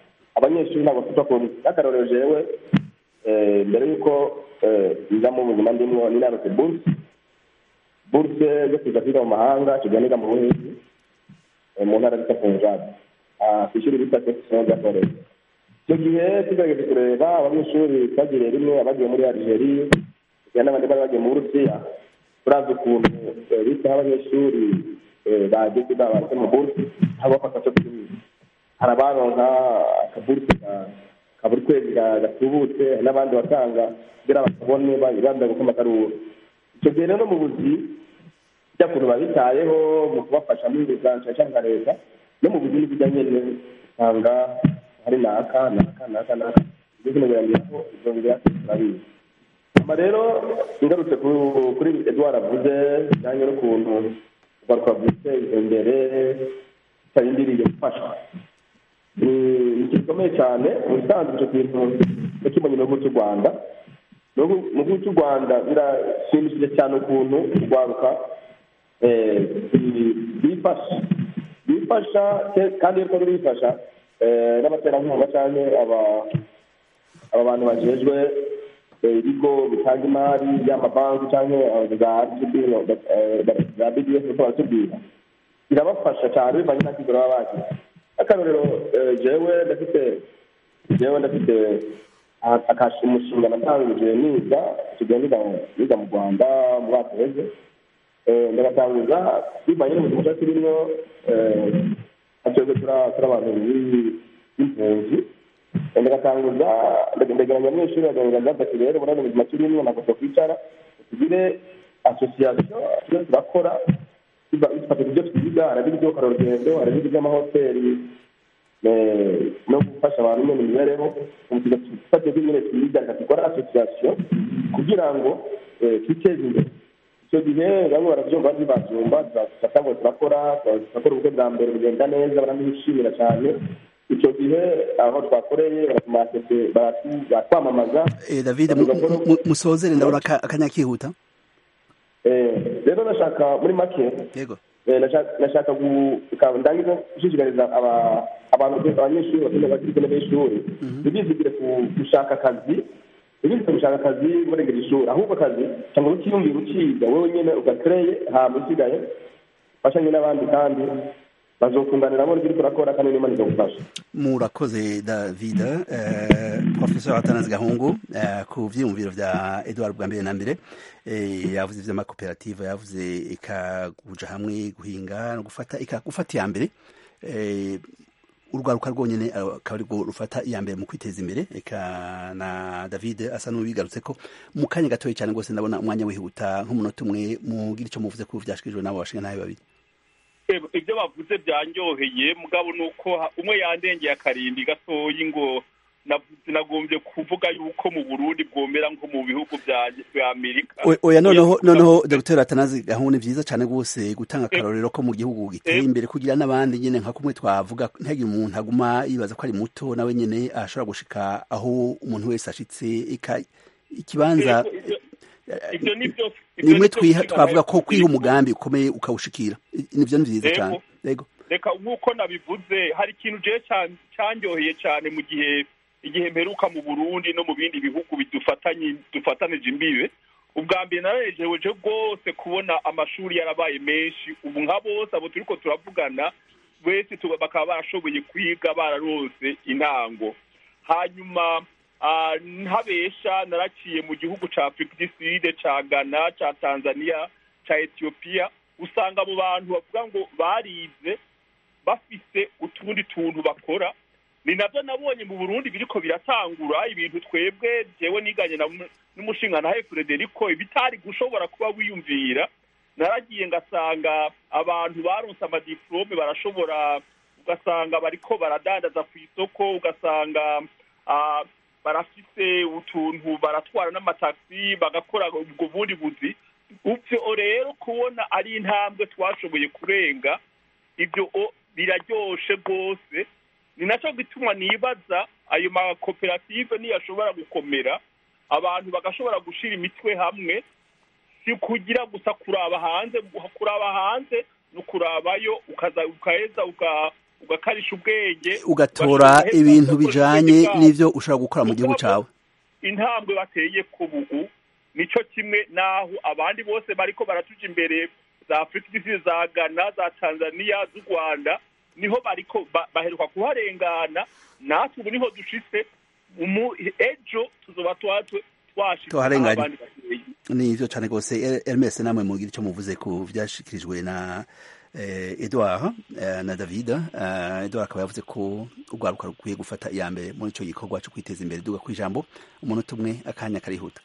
abanyeshuri ntabwo bafite ukuntu n'akarorero jewe eh, mbere y'uko eh, nza mu buzima ndimwo ninarose buruse buruse yo kuja kwiga mu mahanga tuja niga mu buhinzi eh, mu ntara bita punjabi Ah, kw'ishuri bita section rya college icyo gihe tugerageje kureba abanyeshuri twagiriye rimwe abagiye muri algerie kugira n'abandi bari bagiye mu burusiya turazi ukuntu eh, bitaho abanyeshuri eh, bageze babaze mu buruse aho bafata cyo kwiga hari abaronka akaburuse ka- ka buri kwezi ga- gatubutse hari n'abandi batanga kugira bakabone bambaye gukoma akaruru icyo gihe rero mu buzi bya kuntu babitayeho mu kubafasha muri biganza cyangwa nka leta no mu buzi n'ibijya nyine usanga hari naka naka naka naka ibyo kino birangiraho ibyo bigatse turabizi hanyuma rero ingarutse ku- kuri edouard avuze bijyanye n'ukuntu ugaruka guteza imbere utarindiriye gufashwa ni ni ikintu gikomeye cyane mu bisanzwe icyo kintu nakibonye mu gihugu cy'u rwanda mu gihugu- mu gihugu cy'u rwanda birashimishije cyane ukuntu urwaruka eh, bi- bifasha bifasha ke- kandi iyo rwari bifasha eh, n'abaterankunga cyangwa aba aba bantu bajejwe eh, ibigo bitanga imari y'amabanki cyangwa eh, za RGB, eh, za bds uko baratubwira birabafasha cyane bivanye n'akigero baba bagize akarorero eh, jewe ndafite jewe ndafite a- akashi umushinga natangije niga tugiye niga niga mu rwanda mu mwaka uheze Eh, ndagatanguza bivanye n'ubuzima cyacu turimo twebwe turi abantu b'i- b'impunzi Eh, ndagatanguza ndegeranya abanyeshuri bagaragaza bati rero muri buno buzima turimo ntabwo twakwicara tugire asosiyasiyo tujye turakora dufata ibyo twiga hari ibyo karorugendo hari ibyo by'amahoteli eh, no gufasha abantu nyine imibereho tugafata ibyo nyine twiga dukora asosiyasiyo kugira ngo eh, twiteze imbere icyo gihe bamwe barabyumva bari babyumva turatangwa turakora turakora ubukwe bwa mbere bugenda neza baranishimira cyane icyo gihe aho twakoreye baratumase baratwamamaza Eh, david mu- mu- mu- musozere ndabona aka- akanya kihuta Eh, rero nashaka muri make yego eh, nashaka- nashaka gu- ka- ndangiza gushishikariza aba- abantu abanyeshuri bakiri bakiri ku ntebe y'ishuri ntibizigire ku- gushaka akazi ntibizigire gushaka akazi murengera ishuri ahubwo akazi cyangwa ukiyumvira ukiga wowe nyine ugakereye hama usigaye ufashanye n'abandi kandi bazokunganira muri ibyo urakora kandi n'imana izagufasha murakoze david eh, professeur atanazi gahungu eh, ku vyiyumviro vya edward bwa mbere na mbere eh, yavuze ivy'amakoperative yavuze ikaguja hamwe guhinga no gufata ika gufata iya mbere eh, urwaruka rwonyene eh, akaba arirwo rufata iya mbere mu kwiteza imbere eka na david asa n'ubigarutse ko mu kanya gatoya cyane rwose ndabona umwanya wihuta nk'umunota umwe mugira icyo muvuze ku vyashikirijwe n'abo bashinga nabi babiri Eb- ibyo bavuze byanyoheye mugabo ni uko ha- umwe yandengeye akarindwi gatoyi ngo na- sinagombye kuvuga yuko mu burundi bwomera nko mu bihugu bya bya amerika O- oya noneho noneho dr atanazi gahunda ni vyiza cane rwose gutanga akarorero ko mu gihugu giteye imbere kugira n'abandi nyene nka kumwe twavuga ntihagire umuntu aguma yibaza ko ari muto nawe nyene ashobora gushika aho umuntu wese ashitse eka ikibanza ibyo nibyo nimwe twiha twavuga ko kwiha umugambi ukomeye ukawushikira I- nivyo ni vyiza Yego. cane yego reka nk'uko nabivuze hari ikintu jewe cyane cyanyoheye cyane mu gihe igihe mperuka mu burundi no mu bindi bihugu bidufatanye dufatanije imbibe ubwa mbere nararejeweje rwose kubona amashuri yarabaye menshi ubu nka bose abo turiko turavugana wese tuba- bakaba barashoboye kwiga bararose intango hanyuma ah, ntabesha naraciye mu gihugu ca afurika du sud ca ghana ca tanzania ca etiyopiya usanga abo bantu bavuga ngo barize bafise utundi tuntu bakora ni nabyo nabonye mu burundi biriko biratangura ibintu twebwe jewe niganye na mu- n'umushingantahe frederico ibitari gushobora kuba wiyumvira naragiye ngasanga abantu baronse amadiplome barashobora ugasanga bariko baradandaza ku isoko ugasanga ah, barafise utuntu baratwara n'amataxi bagakora ubwo bundi buzi uvyo rero kubona ari intambwe twashoboye kurenga ibyo o- biraryoshe rwose ni nacyo gituma nibaza ayo makoperative niyo ashobora gukomera abantu bagashobora gushira imitwe hamwe si kugira gusa kuraba hanze kuraba hanze ni ukurabayo ukaza ukaheza uka- ugakarisha ubwenge ugatora ugashira ibintu hepfo bijanye y'ubwenge bwabo. n'ivyo ushobora gukora mu gihugu cawe intambwe bateye ku bugu nico kimwe naho abandi bose bariko baratuja imbere za afurika y'isi za ghana za tanzania z'u rwanda niho bariko ba- baheruka kuharengana natwe ubu niho dushitse umu- ejo tuzoba twatwe twashitse Twaharenganye. aho abandi bateye nivyo cane rwose Er- Hermes namwe mugira ico muvuze ku vyashikirijwe na eh, Edouard eh, na David eh, Edouard akaba yavuze ko urwaruka rukwiye gufata iya mbere muri ico gikorwa co kwiteza imbere duga kwijambo umunota umwe akanya karihuta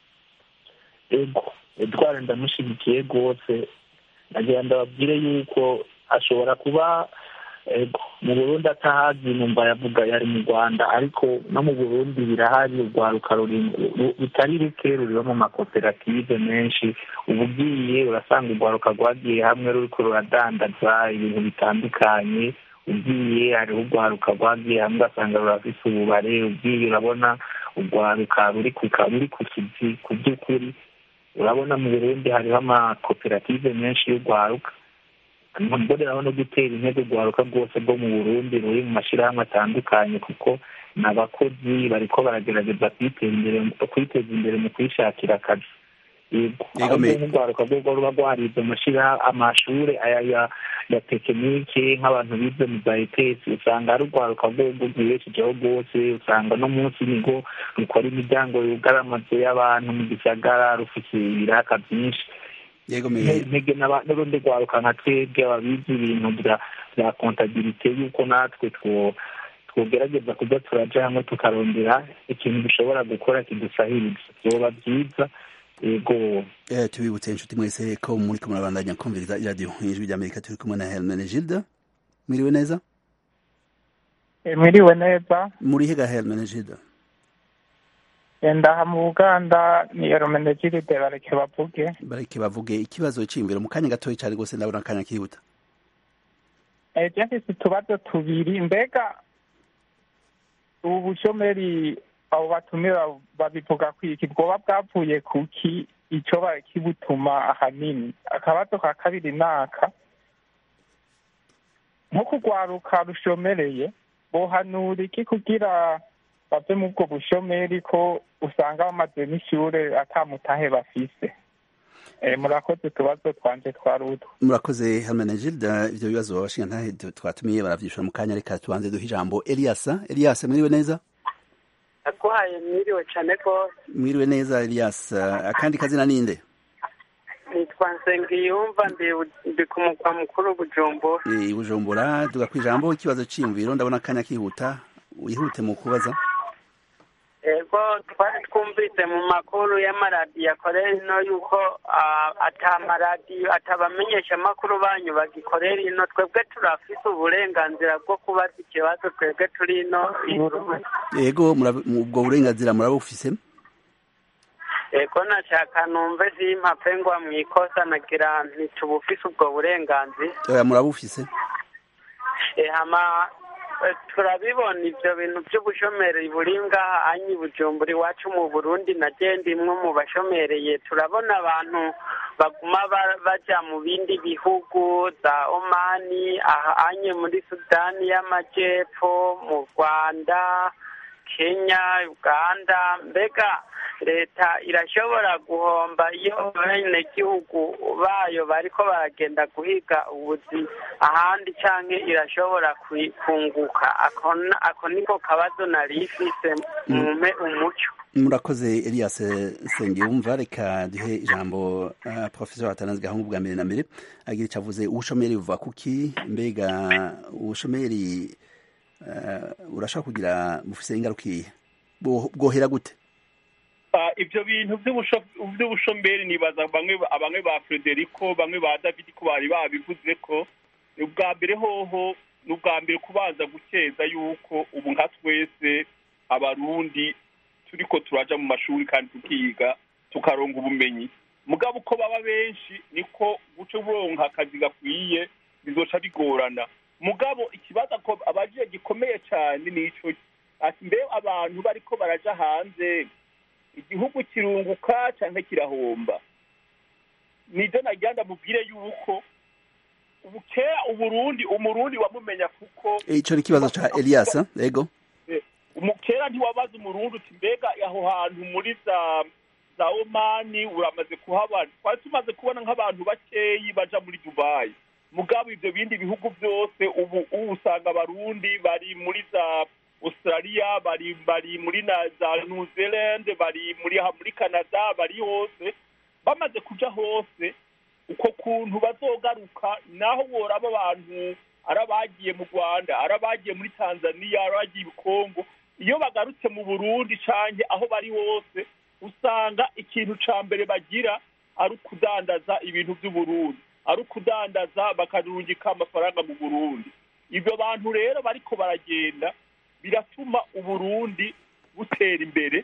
ego edward ndamushyigikiye rwose nagira ndababwire yuko ashobora kuba ego mu burundi atahazi numva yavuga yari mu rwanda ariko no mu burundi birahari urwaruka ruri- ru- rutari ruke ruriho mu makoperative menshi uba ugiye urasanga urwaruka rwagiye hamwe ruriko ruradandaza ibintu bitandukanye ugiye hariho urwaruka rwagiye hamwe ugasanga rurafise ububare ugiye urabona urwaruka ruri ku ka- ruri ku kizi ku by'ukuri urabona mu burundi hariho amakoperative menshi y'urwaruka mboneraho no gutera intego urwaruka rwose rwo mu burundi ruri mu mashyirahamwe atandukanye kuko ni abakozi bariko baragerageza kwiteza imbere kwiteza imbere mu kwishakira akazi yego Yego, ahubwo me- nk'urwaruka rwo ruba rwarize amashyira amashuri aya ya ya tekinike nk'abantu bize mu za etesi usanga ari urwaruka rwo rwibeshejeho rwose usanga no munsi nigo rukora imiryango yugara amazu y'abantu mu gisagara rufite ibiraka byinshi yego me ntege n'aba- n'urundi rwaruka nka twebwe ababizi ibintu bya bya kontabilite yuko natwe two twogerageza kujya turaja hamwe tukarondera ikintu dushobora gukora kidusahiriza vyoba byiza yego Eh, tubibutse inshuti mwese ko muri kumwe murabandanya kumviriza iradiyo ijwi ry'amerika turi kumwe na Hermene Gilda mwiriwe neza mwiriwe neza muri higa Hermene Gilda ndaha mu buganda ni eromenegiride bareke bavuge bareke bavuge ikibazo c'imviro mu kanya gatoya cane rwose ndabona akanya kihuta ejo mfise utubazo tubiri mbega ubu bushomeri abo batumira babivuga ko iki bwoba bwavuye kuki ico kibutuma ahanini akabazo ka kabiri naka nko kugwaruka rushomereye bohanura iki kugira bave mu bwo bushomeri ko usanga bamaze n'ishure atamutahe bafise Eh, murakoze utubazo twanje twari utwo murakoze Hermene Gilda ivyo bibazo abashinga ntahe twatumiye baravyishura mu kanya reka tubanze duhe ijambo Elias Elias mwiriwe neza naguhaye mwiriwe cyane rwose mwiriwe neza Elias akandi kazina ninde nitwa nsengiyumva ndi ndi ku mugwa mukuru bujumbura Eh, Bujumbura duga kwijambo ikibazo c'imviro ndabona akanya kihuta wihute mu kubaza ego twari twumvise mu makuru y'amaradiyo akorera ino yuko ah, ata maradiyo atabamenyesha amakuru banyu bagikorera ino twebwe turafise uburenganzira bwo kubaza ikibazo twebwe turi ino i Burundi. yego murab- mu- ubwo burenganzira murabufise ego nashaka numve simpapfe ngwa mu ikosa nagira ntitubufise ubwo burenganzira oya murabufise Eh, hama eh, turabibona ivyo bintu vy'ubushomeri buri ngaha anyi bujumbura iwacu mu burundi na je ndimwe mu bashomereye turabona abantu baguma ba- baja mu bindi bihugu za omani aha anye muri sudani y'amajepfo mu rwanda kenya uganda mbega leta irashobora guhomba iyo abenegihugu bayo bariko baragenda guhiga ubuzi ahandi canke irashobora kwi- kunguka ako na- ako niko kabazo nari ifise mume umuco murakoze Elias Nsengiyumva reka duhe ijambo uh, professor Atanazi Gahungu bwa mbere na mbere agira icyo avuze ubushomeri buva kuki mbega ubushomeri uh, urashaka kugira bufise ingaruka iyihe Bwo- bwohera gute Ah, ibyo bintu by'ubusho- by'ubushomeri nibaza bamwe bamwe ba frederico bamwe ba david ko bari babivuze ko ni ubwa mbere hoho ni ubwa mbere kubanza gukeza yuko ubu nka twese abarundi turiko turaja mu mashuri kandi tukiga tukaronga ubumenyi mugabo uko baba benshi niko guca uronka akazi gakwiye bizoca bigorana mugabo ikibazo ko abagiye gikomeye cyane nico ati mbe abantu bariko baraja hanze igihugu kirunguka cyangwa kirahomba nibyo nagira ndamubwire yuko ubu kera uburundi umurundi wamumenya kuko ico ni ikibazo ca elias yego kera ntiwabaza umurundi uti mbega aho hantu muri za za omani uramaze kuhabona twari tumaze kubona nk'abantu bakeyi baja muri dubayi mugabo ivyo bindi bihugu byose ubu ubu usanga abarundi bari muri za australia bari bari muri na za new zealand bari muri ha muri canada bari hose bamaze kuja hose uko kuntu bazogaruka naho woraba abantu ari abagiye mu rwanda ari abagiye muri tanzania ari abagiye i kongo iyo bagarutse mu burundi canke aho bari hose usanga ikintu ca mbere bagira ari ukudandaza ibintu vy'uburundi ari ukudandaza bakarungika amafaranga mu burundi ibyo bantu rero bariko baragenda biratuma uburundi butera imbere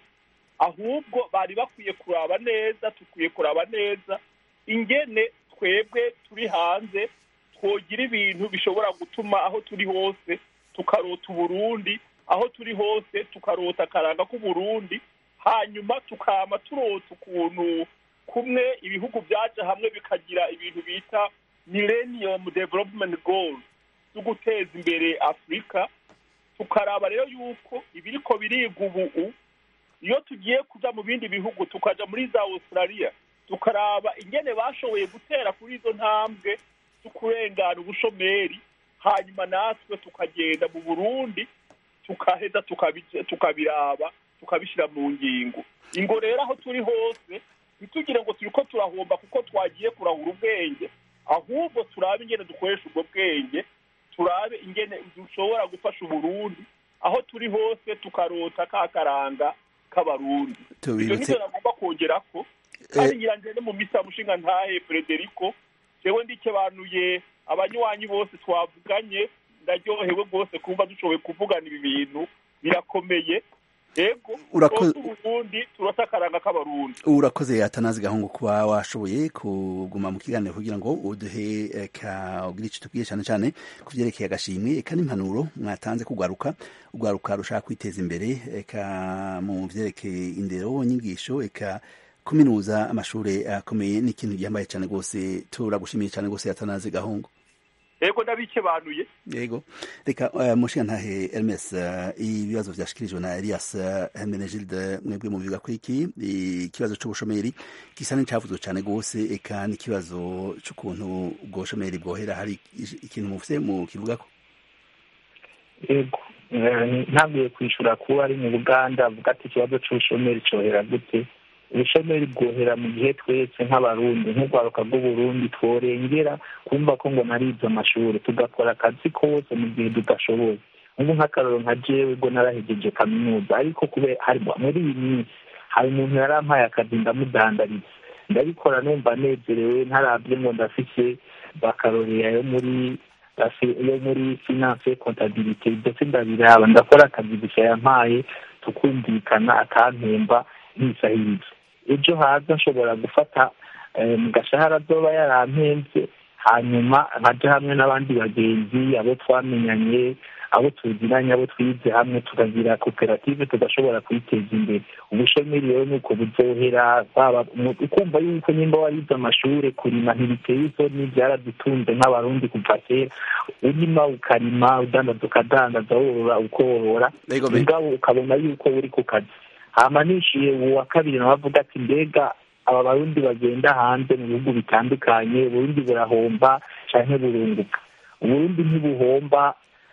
ahubwo bari bakwiye kuraba neza tukwiye kuraba neza ingene twebwe turi hanze twogira ibintu bishobora gutuma aho turi hose tukarota uburundi aho turi hose tukarota akaranga k'uburundi hanyuma tukama turota ukuntu kumwe ibihugu byaje hamwe bikagira ibintu bita millennium development goals zo guteza imbere afurika tukaraba rero yuko ibiriko biriga ubu iyo tugiye kuja mu bindi bihugu tukaja muri za australia tukaraba ingene bashoboye gutera kuri izo ntambwe zo kurengana ubushomeri hanyuma natwe tukagenda mu burundi tukaheza tukabiraba tukabishyira mu ngingo ingo rero aho turi hose ntitugire ngo turi ko turahomba kuko twagiye kurahura ubwenge ahubwo turabe ingene dukoresha ubwo bwenge turabe ingene dushobora gufasha uburundi aho turi hose tukarota ka karanga k'abarundi ibyo nibyo nagomba kongera ko kandi ngira ngende mu misa mushinga ntahe frederico jewe ndikebanuye abanywanyi bose twavuganye ndaryohewe rwose kumva dushoboye kuvugana ibi bintu birakomeye yego uburundi turota akaranga k'abarundi urakoze atanazi gahungu kuba washoboye kuguma mu kiganiro kugira ngo uduhe ugira icyo tubwiye cyane cyane ku byerekeye agashimwe eka n'impanuro mwatanze kugwaruka ugwaruka rushaka kwiteza imbere eka mu byerekeye indero nyigisho eka kuminuza amashuri akomeye ni ikintu gihambaye cyane rwose turagushimiye cyane rwose atanazi gahungu yego ndabikebanuye yego reka uh, mushinga ntahe Hermes uh, ibibazo vyashikirijwe na Elias uh, Menegilde mwebwe mu biga kwiki ikibazo c'ubushomeri gisa n'icyavuzwe cyane gose eka n'ikibazo c'ukuntu ubwo bushomeri bwohera hari ikintu mufise mu kivugako yego ntabwiye kwishura kuba ari mu buganda avuga ati ikibazo c'ubushomeri cohera gute ubushomeri bwohera mu gihe twese nk'abarundi nk'urwaruka rw'uburundi tworengera kumva ko ngo narize amashuri tugakora akazi kose mu gihe tudashoboye ubu nk'akaroro nka jewe ubwo narahejeje kaminuza ariko kubera hari muri iyi minsi hari umuntu yarampaye akazi ndamudandariza ndabikora numva nezerewe ntarabye ngo ndafise bakarorera yo muri yo muri finance contabilité ndetse ndabiraba ndakora akazi gusa yampaye tukumvikana akampemba ntisahiriza ejo haza nshobora gufata mu gashahara azoba yarampembye hanyuma nkaja hamwe n'abandi bagenzi abo twamenyanye abo tuziranye abo twize hamwe tukagira koperative tugashobora kwiteza imbere ubushomeri rero nuko buzohera ukumva yuko nimba warize amashure kurima ntibiteye isoni byaradutunze nk'abarundi kuva kera urima ukarima udandaza ukadandaza worora ukorora mugabo ukabona yuko uri ku kazi hama nishiye uwa kabiri nawe avuga ati mbega aba barundi bagenda hanze mu bihugu bitandukanye uburundi burahomba canke burunguka uburundi ntibuhomba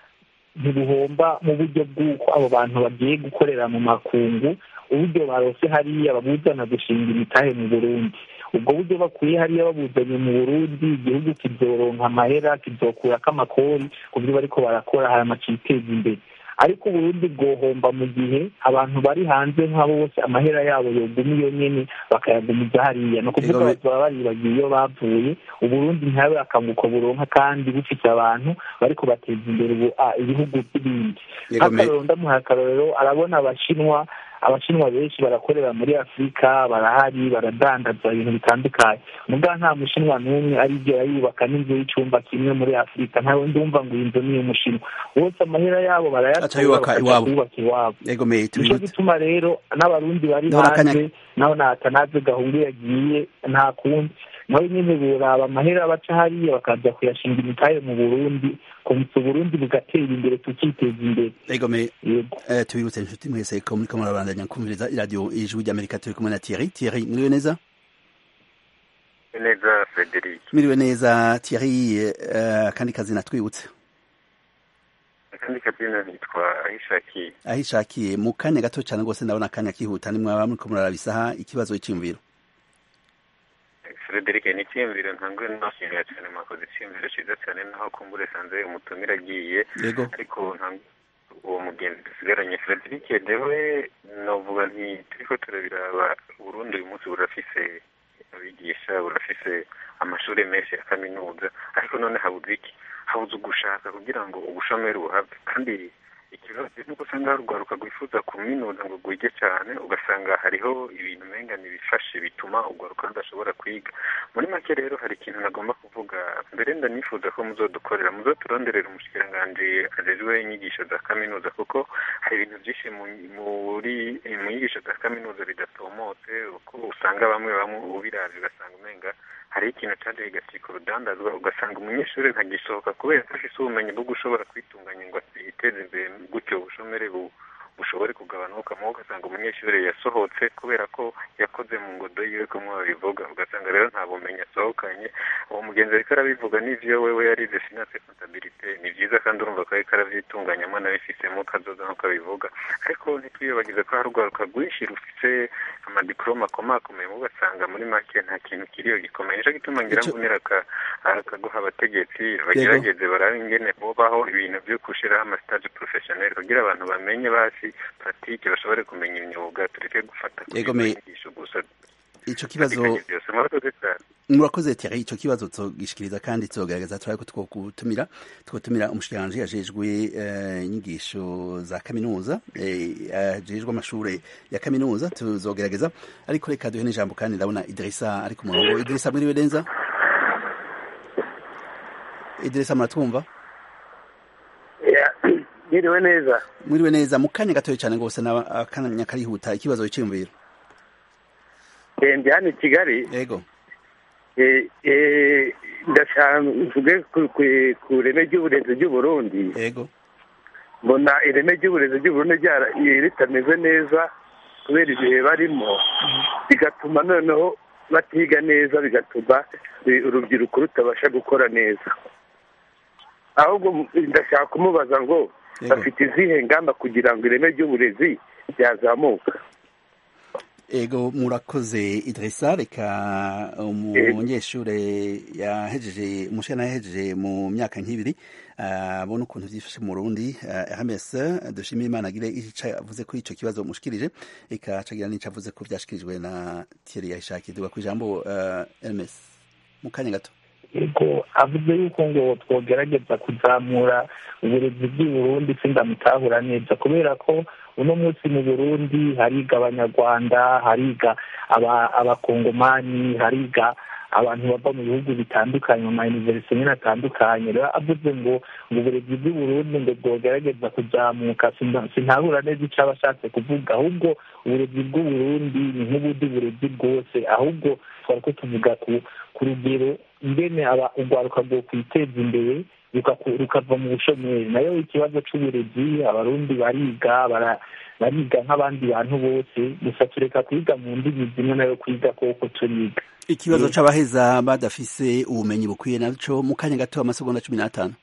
ntibuhomba mu buryo bw'uko abo bantu bagiye gukorera mu makungu uburyo barose hariya babuzana gushinga imitahe mu burundi ubwo buryo bakuye hariya babuzanye mu burundi igihugu kizoronka amahera kizokurako amakori ku byo bariko barakora hama kiteza imbere ariko uburundi bwohomba mu gihe abantu bari hanze nk'abo bose amahera yabo yoguma iyo nyene bakayagumiza hariya ni ukuvuga baba baribagiye iyo bavuye uburundi ntihabe akanguko buronka kandi bufite abantu bariko bateza imbere ibihugu by'ibindi nk'akarorero ndamuhaye akarorero arabona abashinwa abashinwa benshi barakorera muri afurika barahari baradandaza ibintu bitandukanye muga nta mushinwa n'umwe arigera yubaka n'inzu y'icumba kimwe muri afurika ntawe ndumva ngo iyi nzu ni iy'umushinwa bose amahera yabo barayatora bakajya iwabo nico gituma rero n'abarundi bari hanze naho natanaze gahungu yagiye nta kundi nawe nyine buraba amahera baca hariya bakaza kuyashinga imitahe mu burundi komisa uburundi bugatera imbere tukiteza imbere egome tubibutse inshuti mwese ko muriko murabandanya kumviriza iradiyo ijwi ry'amerika turi kumwe na thierry thierry mwiriwe neza neza frederic mwiriwe neza thierry akandi kazi natwibutse akandi kazina nitwa ahishakiye ahishakiye mu kanya gato cyane rwose ndabona akanya kihuta nimwaba muriko muraraba isaha ikibazo cy'imviro frederic ni icyiyumviro ntangwe nashimira cyane mwakoze icyiyumviro cyiza cyane naho kumbure sanze umutumire agiye yego ariko uwo mugenzi dusigaranye frederic dewe novuga nti turiko turabiraba burundi uyu munsi burafise abigisha burafise amashuri menshi ya kaminuza ariko none habuze iki habuze ugushaka kugira ngo ubushomeri buhabwe kandi ikibazo nuko usanga hari urwaruka rwifuza kuminuza ngo rwige cyane ugasanga hariho ibintu umenga bifashe bituma urwaruka rudashobora kwiga muri make rero hari ikintu nagomba kuvuga mbere ndanifuza ko muzodukorera muzoturonderera umushikiranganji ajejwe inyigisho za kaminuza kuko hari ibintu byinshi muri mu nyigisho za kaminuza bidatomotse uko usanga bamwe bamwe ubiravye ugasanga umenga hari ikintu caje kigacika urudandazwa ugasanga umunyeshuri ntagisohoka kubera ko afise ubumenyi bwo gushobora kwitunganya ngo yiteze imbere gutyo ubushomere bushobore kugabanuka mu ugasanga umunyeshuri yasohotse kubera ko yakoze mu ngodo yiwe kumwe babivuga ugasanga rero nta bumenyi asohokanye uwo mugenzi ariko arabivuga n'ivyo wewe yarize finance comptabilité ni vyiza kandi urumva ko ariko aravyitunganyamo anabifisemo kazoza nk'uko abivuga ariko ntitwiyobagize ko hari urwaruka rwinshi rufise amadiplome akomakomeye mu ugasanga muri make nta kintu kiriyo gikomeye nico gituma ngira ngo nira akaguha abategetsi bagerageze barabe ingene bobaho ibintu vyo gushiraho amastage professionnel kugira abantu bamenye basi pratique bashobore kumenya imyuga tureke gufata inyigisho gusa ico kibazo murakoze Thierry ico kibazo tugishikiriza kandi tuzogerageza turabe ko twokutumira twotumira umushikiranganji yajejwe inyigisho za kaminuza ajejwe amashure ya kaminuza tuzogerageza ariko reka duhe n'ijambo kandi ndabona Idrissa ari ku murongo Idrissa mwiriwe neza Idrissa muratwumva mwiriwe neza mwiriwe neza mu kanya gatoya cyane rwose akanya karihuta ikibazo cyiyumviro ndi hano i kigali yego ndashaka mvuge ku ireme ry'uburezi ry'uburundi yego mbona ireme ry'uburezi ry'uburundi ritameze neza kubera ibihe barimo bigatuma noneho batiga neza bigatuma urubyiruko rutabasha gukora neza ahubwo ndashaka kumubaza ngo bafite izihe ngamba kugira ngo ireme ry'uburezi ryazamuka ego murakoze Idrissa reka umunyeshure yahejeje umushana yahejeje mu myaka nk'ibiri abona ukuntu vyifashe mu Burundi Hermes dushimira Imana agire ico avuze kuri ico kibazo mushikirije reka acagira n'ico avuze ko vyashikirijwe na Thierry Yahishaki duga ku ijambo Hermes mu kanya gato yego avuze yuko ngo twogerageza kuzamura uburezi bw'i Burundi sindamutahura neza kubera ko uno munsi mu burundi hariga abanyarwanda hariga abakongomani hariga abantu bava mu bihugu bitandukanye mu mayuniverisite nyine atandukanye rero avuze ngo ngo uburezi bw'i burundi ngo bwogerageza kuzamuka sintabura neza icyo aba ashatse kuvuga ahubwo uburezi bw'uburundi ni nk'ubundi burezi bwose ahubwo twari ko tuvuga ku rugero ingene urwaruka rwo kwiteza imbere rukava mu bushomeri nayo ikibazo c'uburezi abarundi bariga bariga nk'abandi bantu bose gusa tureka kwiga mu ndimi zimwe nayo kwiga koko turiga ikibazo c'abaheza badafise ubumenyi bukwiye naco mu kanya gato amasegonda cumi n'atanu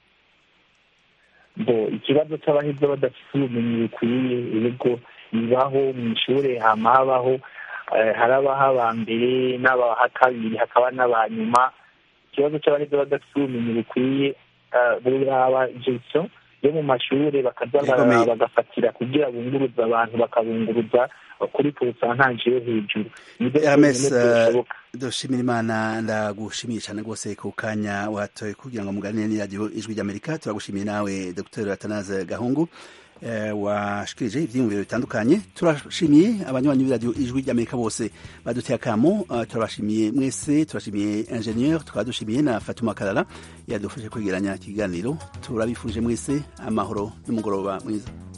bo ikibazo c'abaheza badafise ubumenyi bukwiye ibigo bibaho mu ishure hama habaho harabaho aba mbere n'abaha kabiri hakaba n'abanyuma ikibazo c'abaheza badafise ubumenyi bukwiye buraba gestion yo mu mashure bakaza bagafatira kugira bunguruza abantu bakabunguruza kuri porosantaje yo hejuru Hermes dushimira imana ndagushimiye cyane rwose ku kanya watoye kugira ngo muganire n'iradiyo ijwi ry'amerika turagushimiye nawe dr atanaze gahungu washikirije ivyiyumviro bitandukanye turashimiye abanywanyi b'iradiyo ijwi ry'amerika bose baduteye akamo turabashimiye mwese turashimiye ingenieur tukaba dushimiye na fatuma karara yadufashe kwegeranya ikiganiro turabifuje mwese amahoro n'umugoroba mwiza